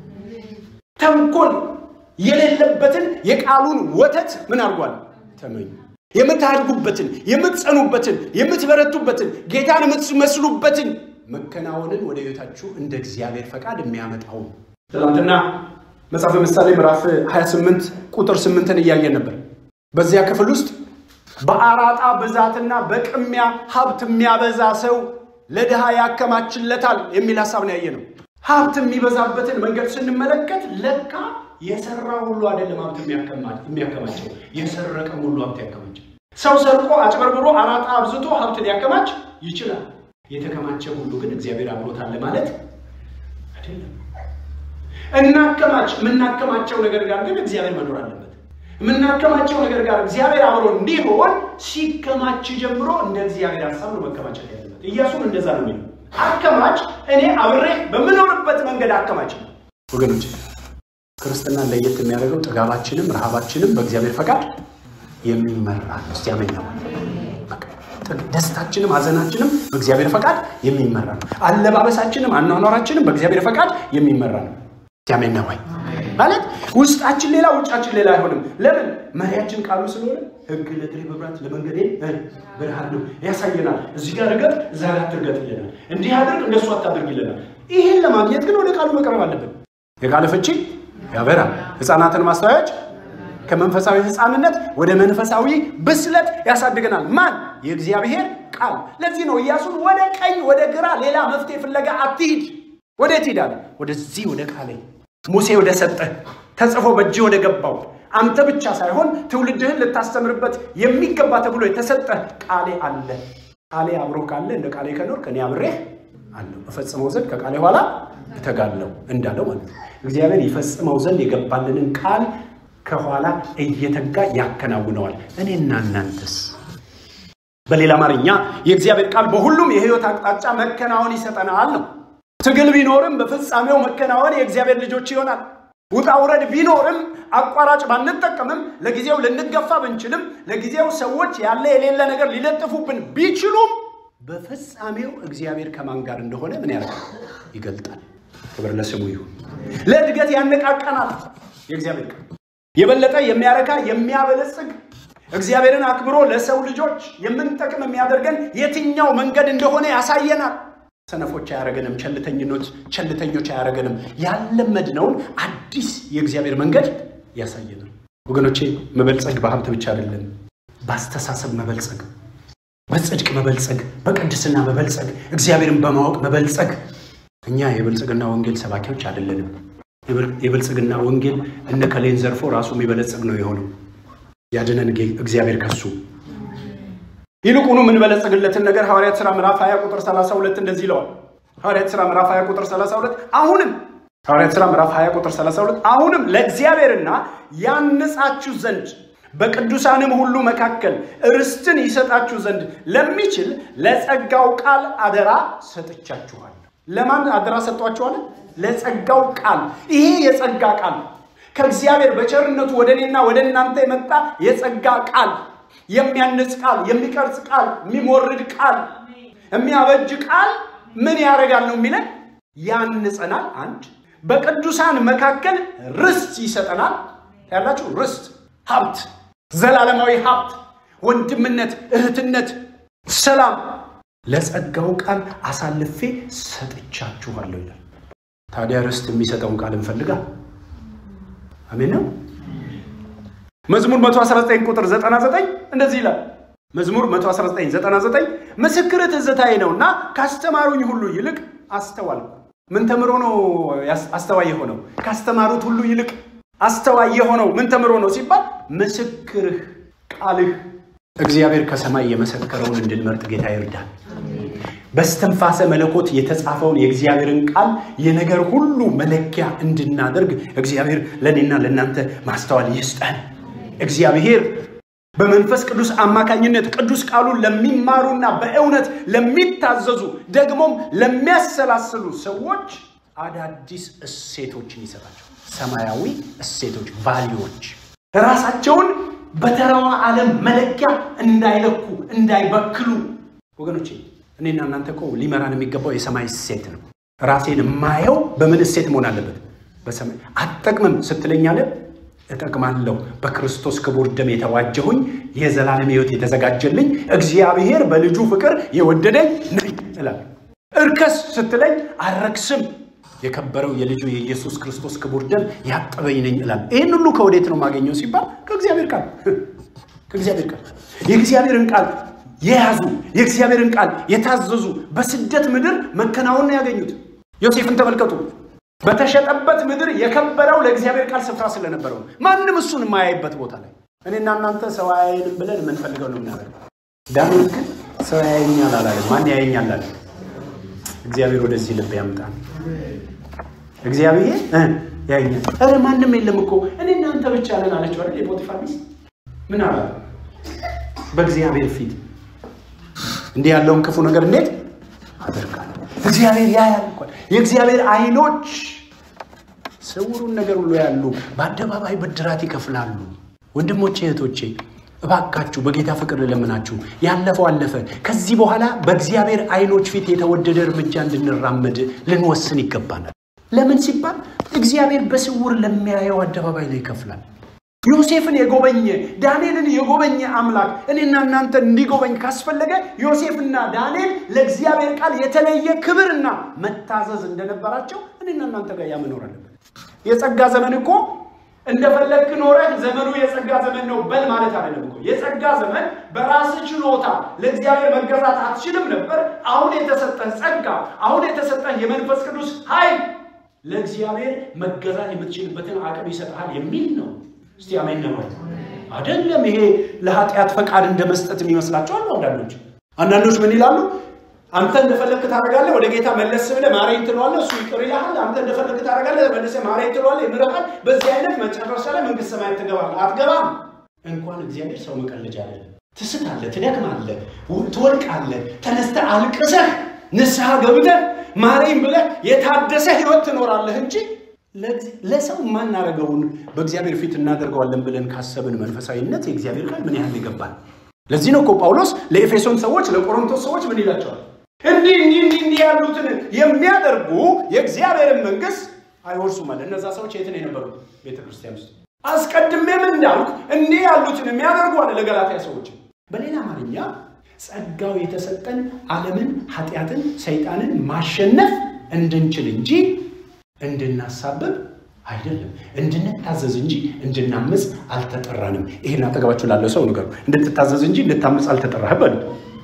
ተንኮል የሌለበትን የቃሉን ወተት ምን አድርጓል? ተመኙ። የምታድጉበትን፣ የምትጸኑበትን፣ የምትበረቱበትን፣ ጌታን የምትመስሉበትን መከናወንን ወደ ህይወታችሁ እንደ እግዚአብሔር ፈቃድ የሚያመጣው ትናንትና መጽሐፈ ምሳሌ ምዕራፍ 28 ቁጥር 8ን እያየን ነበር። በዚያ ክፍል ውስጥ በአራጣ ብዛትና በቅሚያ ሀብት የሚያበዛ ሰው ለድሃ ያከማችለታል የሚል ሀሳብ ነው ያየ ነው። ሀብት የሚበዛበትን መንገድ ስንመለከት ለካ የሰራ ሁሉ አይደለም ሀብት የሚያከማቸው፣ የሰረቀም ሁሉ ሀብት ያከማቸው። ሰው ሰርቆ አጭበርብሮ አራጣ አብዝቶ ሀብት ሊያከማች ይችላል። የተከማቸ ሁሉ ግን እግዚአብሔር አብሮታል ማለት አይደለም። እናከማች የምናከማቸው ነገር ጋር ግን እግዚአብሔር መኖር አለበት። የምናከማቸው ነገር ጋር እግዚአብሔር አብሮ እንዲሆን ሲከማች ጀምሮ እንደ እግዚአብሔር ሀሳብ ነው መከማቸት ያለበት። ኢያሱም እንደዛ ነው የሚለው አከማች፣ እኔ አብሬ በምኖርበት መንገድ አከማች ነው። ወገኖች ክርስትና ለየት የሚያደርገው ጥጋባችንም ረሃባችንም በእግዚአብሔር ፈቃድ የሚመራ ነው። እስቲ አሜን ነው። ደስታችንም ሀዘናችንም በእግዚአብሔር ፈቃድ የሚመራ ነው። አለባበሳችንም አኗኗራችንም በእግዚአብሔር ፈቃድ የሚመራ ነው። ያሜን ነው ወይ ማለት ውስጣችን ሌላ ውጫችን ሌላ አይሆንም። ለምን መሪያችን ቃሉ ስለሆነ ሕግ ለእግሬ መብራት ለመንገዴ ብርሃን ነው ያሳየናል። እዚህ ጋር ርገጥ፣ እዛ ጋር ትርገጥ ይለናል። እንዲህ አድርግ፣ እንደሱ አታድርግ ይለናል። ይህን ለማግኘት ግን ወደ ቃሉ መቅረብ አለብን። የቃል ፍቺ ያበራል። ሕፃናትን ማስተዋያዎች ከመንፈሳዊ ሕፃንነት ወደ መንፈሳዊ ብስለት ያሳድገናል። ማን? የእግዚአብሔር ቃል። ለዚህ ነው ኢያሱን ወደ ቀኝ ወደ ግራ ሌላ መፍትሄ ፍለጋ አትሂድ። ወዴት ሄዳል? ወደዚህ ወደ ቃሌ ሙሴ ወደ ሰጠ ተጽፎ በእጅ ወደ ገባው አንተ ብቻ ሳይሆን ትውልድህን ልታስተምርበት የሚገባ ተብሎ የተሰጠ ቃሌ አለ። ቃሌ አብሮ ካለ እንደ ቃሌ ከኖር ከኔ አብሬህ አለው እፈጽመው ዘንድ ከቃሌ ኋላ እተጋለው እንዳለው ማለት ነው። እግዚአብሔር ይፈጽመው ዘንድ የገባልንን ቃል ከኋላ እየተጋ ያከናውነዋል። እኔና እናንተስ? በሌላ አማርኛ የእግዚአብሔር ቃል በሁሉም የህይወት አቅጣጫ መከናወን ይሰጠናል ነው። ትግል ቢኖርም በፍጻሜው መከናወን የእግዚአብሔር ልጆች ይሆናል። ውጣ ውረድ ቢኖርም አቋራጭ ባንጠቀምም ለጊዜው ልንገፋ ብንችልም ለጊዜው ሰዎች ያለ የሌለ ነገር ሊለጥፉብን ቢችሉም በፍጻሜው እግዚአብሔር ከማን ጋር እንደሆነ ምን ያደርጋል? ይገልጣል። ክብር ለስሙ ይሁን። ለእድገት ያነቃቀናል። የእግዚአብሔር ቃል የበለጠ የሚያረካ የሚያበለጽግ እግዚአብሔርን አክብሮ ለሰው ልጆች የምንጠቅም የሚያደርገን የትኛው መንገድ እንደሆነ ያሳየናል። ሰነፎች አያረገንም። ቸልተኝኖች ቸልተኞች አያረገንም። ያለመድነውን አዲስ የእግዚአብሔር መንገድ ያሳየናል። ወገኖቼ መበልጸግ በሀብት ብቻ አይደለም፣ በአስተሳሰብ መበልጸግ፣ በጽድቅ መበልጸግ፣ በቅድስና መበልጸግ፣ እግዚአብሔርን በማወቅ መበልጸግ። እኛ የብልጽግና ወንጌል ሰባኪዎች አይደለንም። የብልጽግና ወንጌል እነ ከሌን ዘርፎ ራሱ የሚበለጽግ ነው የሆነው። ያድነን እግዚአብሔር ከሱ ይልቁኑ የምንበለጽግለትን ነገር ሐዋርያት ሥራ ምዕራፍ 20 ቁጥር 32 እንደዚህ ይለዋል። ሐዋርያት ሥራ ምዕራፍ 20 ቁጥር 32 አሁንም ሐዋርያት ሥራ ምዕራፍ 20 ቁጥር 32 አሁንም ለእግዚአብሔርና ያንጻችሁ ዘንድ በቅዱሳንም ሁሉ መካከል ርስትን ይሰጣችሁ ዘንድ ለሚችል ለጸጋው ቃል አደራ ሰጥቻችኋል። ለማን አደራ ሰጧችኋል? ለጸጋው ቃል። ይሄ የጸጋ ቃል ከእግዚአብሔር በቸርነቱ ወደ እኔና ወደ እናንተ የመጣ የጸጋ ቃል የሚያንጽ ቃል፣ የሚቀርጽ ቃል፣ የሚሞርድ ቃል፣ የሚያበጅ ቃል ምን ያደርጋል ነው የሚለን? ያንጸናል። አንድ በቅዱሳን መካከል ርስት ይሰጠናል። ያላችሁ ርስት፣ ሀብት፣ ዘላለማዊ ሀብት፣ ወንድምነት፣ እህትነት፣ ሰላም ለጸጋው ቃል አሳልፌ ሰጥቻችኋለሁ ይላል። ታዲያ ርስት የሚሰጠውን ቃል እንፈልጋ። አሜን ነው። መዝሙር 119 ቁጥር 99 እንደዚህ ይላል፣ መዝሙር 11999 ምስክር ትዝታዬ ነውና ካስተማሩኝ ሁሉ ይልቅ አስተዋልኩ። ምን ተምሮ ነው አስተዋይ የሆነው? ካስተማሩት ሁሉ ይልቅ አስተዋይ የሆነው ምን ተምሮ ነው ሲባል ምስክርህ ቃልህ እግዚአብሔር ከሰማይ የመሰከረውን እንድንመርጥ ጌታ ይርዳል። በስተንፋሰ መለኮት የተጻፈውን የእግዚአብሔርን ቃል የነገር ሁሉ መለኪያ እንድናደርግ እግዚአብሔር ለእኔና ለእናንተ ማስተዋል ይስጠን። እግዚአብሔር በመንፈስ ቅዱስ አማካኝነት ቅዱስ ቃሉን ለሚማሩና በእውነት ለሚታዘዙ ደግሞም ለሚያሰላስሉ ሰዎች አዳዲስ እሴቶችን ይሰጣቸው። ሰማያዊ እሴቶች፣ ቫሊዎች ራሳቸውን በተራዋ ዓለም መለኪያ እንዳይለኩ እንዳይበክሉ። ወገኖቼ እኔና እናንተ እኮ ሊመራን የሚገባው የሰማይ እሴት ነው። ራሴን የማየው በምን እሴት መሆን አለበት? በሰማይ አትጠቅምም ስትለኛለ እጠቅማለሁ። በክርስቶስ ክቡር ደም የተዋጀሁኝ የዘላለም ሕይወት የተዘጋጀልኝ እግዚአብሔር በልጁ ፍቅር የወደደኝ ነኝ እላለሁ። እርከስ ስትለኝ አልረክስም። የከበረው የልጁ የኢየሱስ ክርስቶስ ክቡር ደም ያጠበኝ ነኝ እላለሁ። ይህን ሁሉ ከወዴት ነው የማገኘው ሲባል ከእግዚአብሔር ቃል ከእግዚአብሔር ቃል የእግዚአብሔርን ቃል የያዙ የእግዚአብሔርን ቃል የታዘዙ በስደት ምድር መከናወን ያገኙት። ዮሴፍን ተመልከቱ። በተሸጠበት ምድር የከበረው ለእግዚአብሔር ቃል ስፍራ ስለነበረው ማንም እሱን የማያይበት ቦታ ላይ እኔና እናንተ ሰው አያየንም ብለን የምንፈልገው ነው የምናደርገው። ዳንኤል ግን ሰው ያየኛል አላለም። ማን ያየኛል አለ። እግዚአብሔር ወደዚህ ልብ ያምጣል። እግዚአብሔር ያየኛል። ኧረ ማንም የለም እኮ እኔ እናንተ ብቻ ነን አለችው አይደል? የፖቲፋር ሚስት ምን አላ በእግዚአብሔር ፊት እንዲህ ያለውን ክፉ ነገር እንዴት አደርጋለሁ? እግዚአብሔር ያያል እንኳን የእግዚአብሔር አይኖች ስውሩን ነገር ሁሉ ያሉ በአደባባይ ብድራት ይከፍላሉ። ወንድሞቼ እህቶቼ፣ እባካችሁ በጌታ ፍቅር ልለምናችሁ፣ ያለፈው አለፈ። ከዚህ በኋላ በእግዚአብሔር አይኖች ፊት የተወደደ እርምጃ እንድንራመድ ልንወስን ይገባናል። ለምን ሲባል እግዚአብሔር በስውር ለሚያየው አደባባይ ላይ ይከፍላል። ዮሴፍን የጎበኘ ዳንኤልን የጎበኘ አምላክ እኔና እናንተ እንዲጎበኝ ካስፈለገ ዮሴፍና ዳንኤል ለእግዚአብሔር ቃል የተለየ ክብርና መታዘዝ እንደነበራቸው እኔና እናንተ ጋር ያመኖር አለበት። የጸጋ ዘመን እኮ እንደፈለግክ ኖረህ ዘመኑ የጸጋ ዘመን ነው በል ማለት አይደለም እኮ። የጸጋ ዘመን በራስህ ችሎታ ለእግዚአብሔር መገዛት አትችልም ነበር። አሁን የተሰጠህ ጸጋ፣ አሁን የተሰጠህ የመንፈስ ቅዱስ ኃይል ለእግዚአብሔር መገዛት የምትችልበትን አቅም ይሰጥሃል የሚል ነው። እስቲ አሜን ነው አይደለም። ይሄ ለኃጢአት ፈቃድ እንደ መስጠት የሚመስላቸው አሉ አንዳንዶች። አንዳንዶች ምን ይላሉ? አንተ እንደፈለግክ ታደርጋለህ፣ ወደ ጌታ መለስ ብለህ ማረኝ ትለዋለህ፣ እሱ ይቅር ይልሃል። አንተ እንደፈለግክ ታደርጋለህ፣ መልሰህ ማረኝ ትለዋለህ፣ ይምርሃል። በዚህ አይነት መጨረሻ ላይ መንግስት ሰማያት ትገባለህ። አትገባም። እንኳን እግዚአብሔር ሰው መቀለጃ አይደለም። ትስታለህ፣ ትደክማለህ፣ ትወድቃለህ። ተነስተህ አልቅሰህ ንስሐ ገብተህ ማረኝ ብለህ የታደሰ ህይወት ትኖራለህ እንጂ ለሰው የማናደርገውን በእግዚአብሔር ፊት እናደርገዋለን ብለን ካሰብን መንፈሳዊነት የእግዚአብሔር ቃል ምን ያህል ይገባል። ለዚህ ነው እኮ ጳውሎስ ለኤፌሶን ሰዎች ለቆሮንቶስ ሰዎች ምን ይላቸዋል? እንዲህ እንዲህ እንዲህ እንዲህ ያሉትን የሚያደርጉ የእግዚአብሔርን መንግስት አይወርሱም አለ። እነዛ ሰዎች የት ነው የነበሩት? ቤተ ክርስቲያን ውስጥ። አስቀድሜም እንዳልኩ እንዲህ ያሉትን የሚያደርጉ አለ ለገላትያ ሰዎች። በሌላ አማርኛ ጸጋው የተሰጠን ዓለምን፣ ኃጢአትን፣ ሰይጣንን ማሸነፍ እንድንችል እንጂ እንድናሳብብ አይደለም። እንድንታዘዝ እንጂ እንድናምፅ አልተጠራንም። ይሄን አጠገባችሁ ላለው ሰው ንገሩ። እንድትታዘዝ እንጂ እንድታምፅ አልተጠራህም በሉ።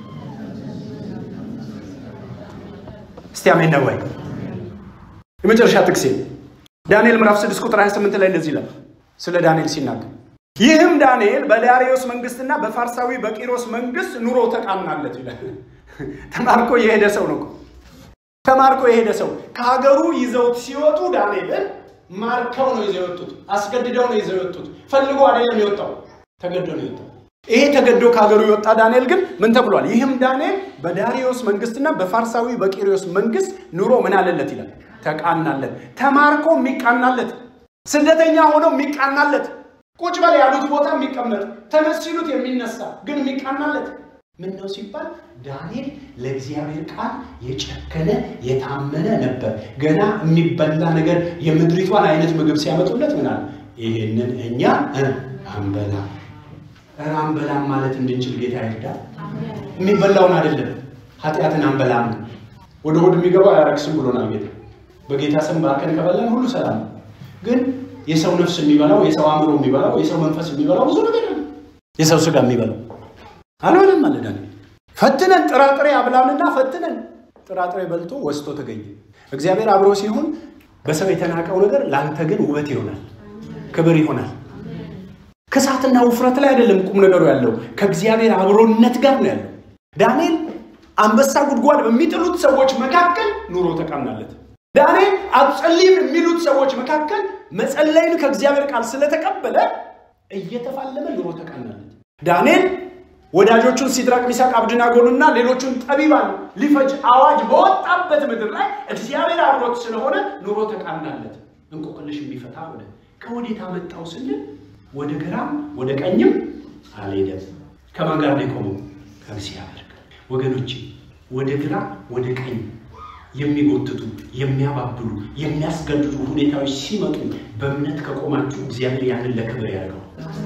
እስቲ አሜን ነው ወይ? የመጨረሻ ጥቅሴ ዳንኤል ምዕራፍ 6 ቁጥር 28 ላይ እንደዚህ ይላል ስለ ዳንኤል ሲናገር ይህም ዳንኤል በዳርዮስ መንግስትና በፋርሳዊ በቂሮስ መንግስት ኑሮ ተቃናለት ይላል። ተማርኮ የሄደ ሰው ነው። ተማርኮ የሄደ ሰው ከሀገሩ ይዘውት ሲወጡ ዳንኤልን ማርከው ነው ይዘው የወጡት። አስገድደው ነው ይዘው የወጡት። ፈልጎ አይደለም የወጣው፣ ተገዶ ነው የወጣው። ይሄ ተገዶ ከሀገሩ የወጣ ዳንኤል ግን ምን ተብሏል? ይህም ዳንኤል በዳሪዮስ መንግስትና በፋርሳዊ በቂሮስ መንግስት ኑሮ ምን አለለት ይላል፣ ተቃናለት። ተማርኮ የሚቃናለት፣ ስደተኛ ሆኖ የሚቃናለት፣ ቁጭ በል ያሉት ቦታ የሚቀመጥ፣ ተነስ ሲሉት የሚነሳ ግን የሚቃናለት ምን ነው ሲባል ዳንኤል ለእግዚአብሔር ቃል የጨከነ የታመነ ነበር። ገና የሚበላ ነገር የምድሪቷን አይነት ምግብ ሲያመጡለት ምናል ይህንን እኛ አንበላ አንበላም ማለት እንድንችል ጌታ ይርዳል። የሚበላውን አይደለም ኃጢአትን አንበላም ወደ ሆድ የሚገባው አያረክስም ብሎናል ጌታ። በጌታ ስም ባርከን ከበላን ሁሉ ሰላም ነው። ግን የሰው ነፍስ የሚበላው የሰው አእምሮ የሚበላው የሰው መንፈስ የሚበላው ብዙ ነገር ነው። የሰው ስጋ የሚበላው አልሆነም አለ ዳንኤል። ፈትነን ጥራጥሬ አብላንና ፈትነን ጥራጥሬ በልቶ ወስቶ ተገኘ። እግዚአብሔር አብሮ ሲሆን በሰው የተናቀው ነገር ለአንተ ግን ውበት ይሆናል፣ ክብር ይሆናል። ክሳትና ውፍረት ላይ አይደለም ቁም ነገሩ ያለው ከእግዚአብሔር አብሮነት ጋር ነው ያለው። ዳንኤል አንበሳ ጉድጓድ በሚጥሉት ሰዎች መካከል ኑሮ ተቃናለት። ዳንኤል አትጸልይም የሚሉት ሰዎች መካከል መጸለይን ከእግዚአብሔር ቃል ስለተቀበለ እየተፋለመ ኑሮ ተቃናለት። ዳንኤል ወዳጆቹን ሲድራቅ ሚሳቅ አብድናጎንና ሌሎቹን ጠቢባን ሊፈጅ አዋጅ በወጣበት ምድር ላይ እግዚአብሔር አብሮት ስለሆነ ኑሮ ተቃናለት። እንቆቅልሽ የሚፈታ ሆነ። ከወዴት አመጣው ስንል ወደ ግራም ወደ ቀኝም አልሄደም። ከማን ጋር ነው የቆመው? ከእግዚአብሔር ጋር። ወገኖቼ ወደ ግራ ወደ ቀኝ የሚጎትቱ የሚያባብሉ የሚያስገድዱ ሁኔታዎች ሲመጡ በእምነት ከቆማችሁ እግዚአብሔር ያንን ለክብር ያደርገው።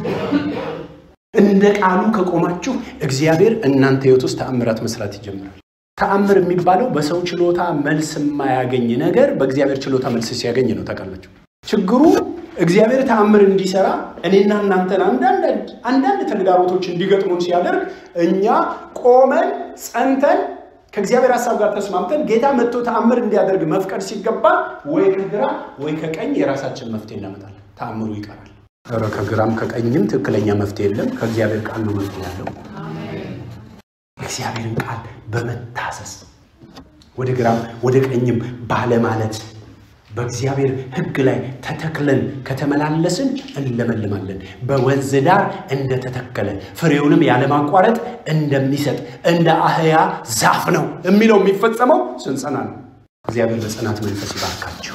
እንደ ቃሉ ከቆማችሁ እግዚአብሔር እናንተ ህይወት ውስጥ ተአምራት መስራት ይጀምራል። ተአምር የሚባለው በሰው ችሎታ መልስ የማያገኝ ነገር በእግዚአብሔር ችሎታ መልስ ሲያገኝ ነው። ታውቃላችሁ ችግሩ እግዚአብሔር ተአምር እንዲሰራ እኔና እናንተን አንዳንድ ተግዳሮቶች እንዲገጥሙን ሲያደርግ እኛ ቆመን ጸንተን ከእግዚአብሔር ሀሳብ ጋር ተስማምተን ጌታ መጥቶ ተአምር እንዲያደርግ መፍቀድ ሲገባ ወይ ከግራ ወይ ከቀኝ የራሳችን መፍትሄ እናመጣለን። ተአምሩ ይቀራል። ኧረ ከግራም ከቀኝም ትክክለኛ መፍትሄ የለም። ከእግዚአብሔር ቃል ነው መፍትሄ ያለው። እግዚአብሔርን ቃል በመታሰስ ወደ ግራም ወደ ቀኝም ባለማለት በእግዚአብሔር ሕግ ላይ ተተክለን ከተመላለስን እንለመልማለን። በወንዝ ዳር እንደተተከለ ፍሬውንም ያለማቋረጥ እንደሚሰጥ እንደ አህያ ዛፍ ነው የሚለው የሚፈጸመው ስንጸና ነው። እግዚአብሔር በጽናት መንፈስ ይባርካቸው።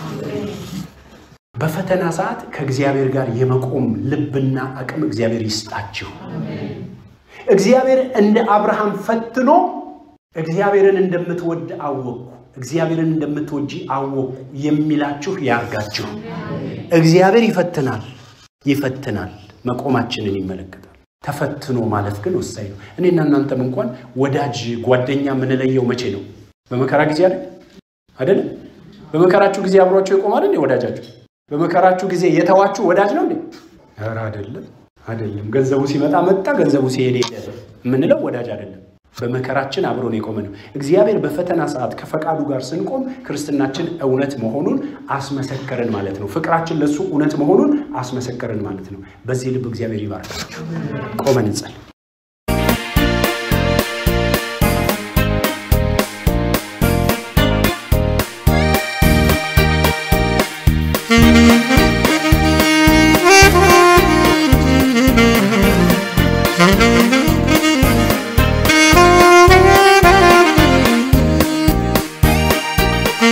በፈተና ሰዓት ከእግዚአብሔር ጋር የመቆም ልብና አቅም እግዚአብሔር ይስጣችሁ። እግዚአብሔር እንደ አብርሃም ፈትኖ እግዚአብሔርን እንደምትወድ አወቅኩ እግዚአብሔርን እንደምትወጂ አወቁ የሚላችሁ ያርጋችሁ። እግዚአብሔር ይፈትናል ይፈትናል፣ መቆማችንን ይመለከታል። ተፈትኖ ማለት ግን ወሳኝ ነው። እኔና እናንተም እንኳን ወዳጅ ጓደኛ የምንለየው መቼ ነው? በመከራ ጊዜ አይደል አይደለም? በመከራችሁ ጊዜ አብሯችሁ ይቆማል እንዴ ወዳጃችሁ? በመከራችሁ ጊዜ የተዋችሁ ወዳጅ ነው እንዴ? ኧረ አይደለም፣ አይደለም። ገንዘቡ ሲመጣ መጣ፣ ገንዘቡ ሲሄድ ሄደ የምንለው ወዳጅ አይደለም። በመከራችን አብሮን የቆመ ነው። እግዚአብሔር በፈተና ሰዓት ከፈቃዱ ጋር ስንቆም ክርስትናችን እውነት መሆኑን አስመሰከርን ማለት ነው። ፍቅራችን ለእሱ እውነት መሆኑን አስመሰከርን ማለት ነው። በዚህ ልብ እግዚአብሔር ይባርካችሁ። ቆመን እንጸል።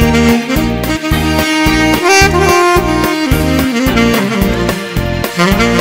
Thank you.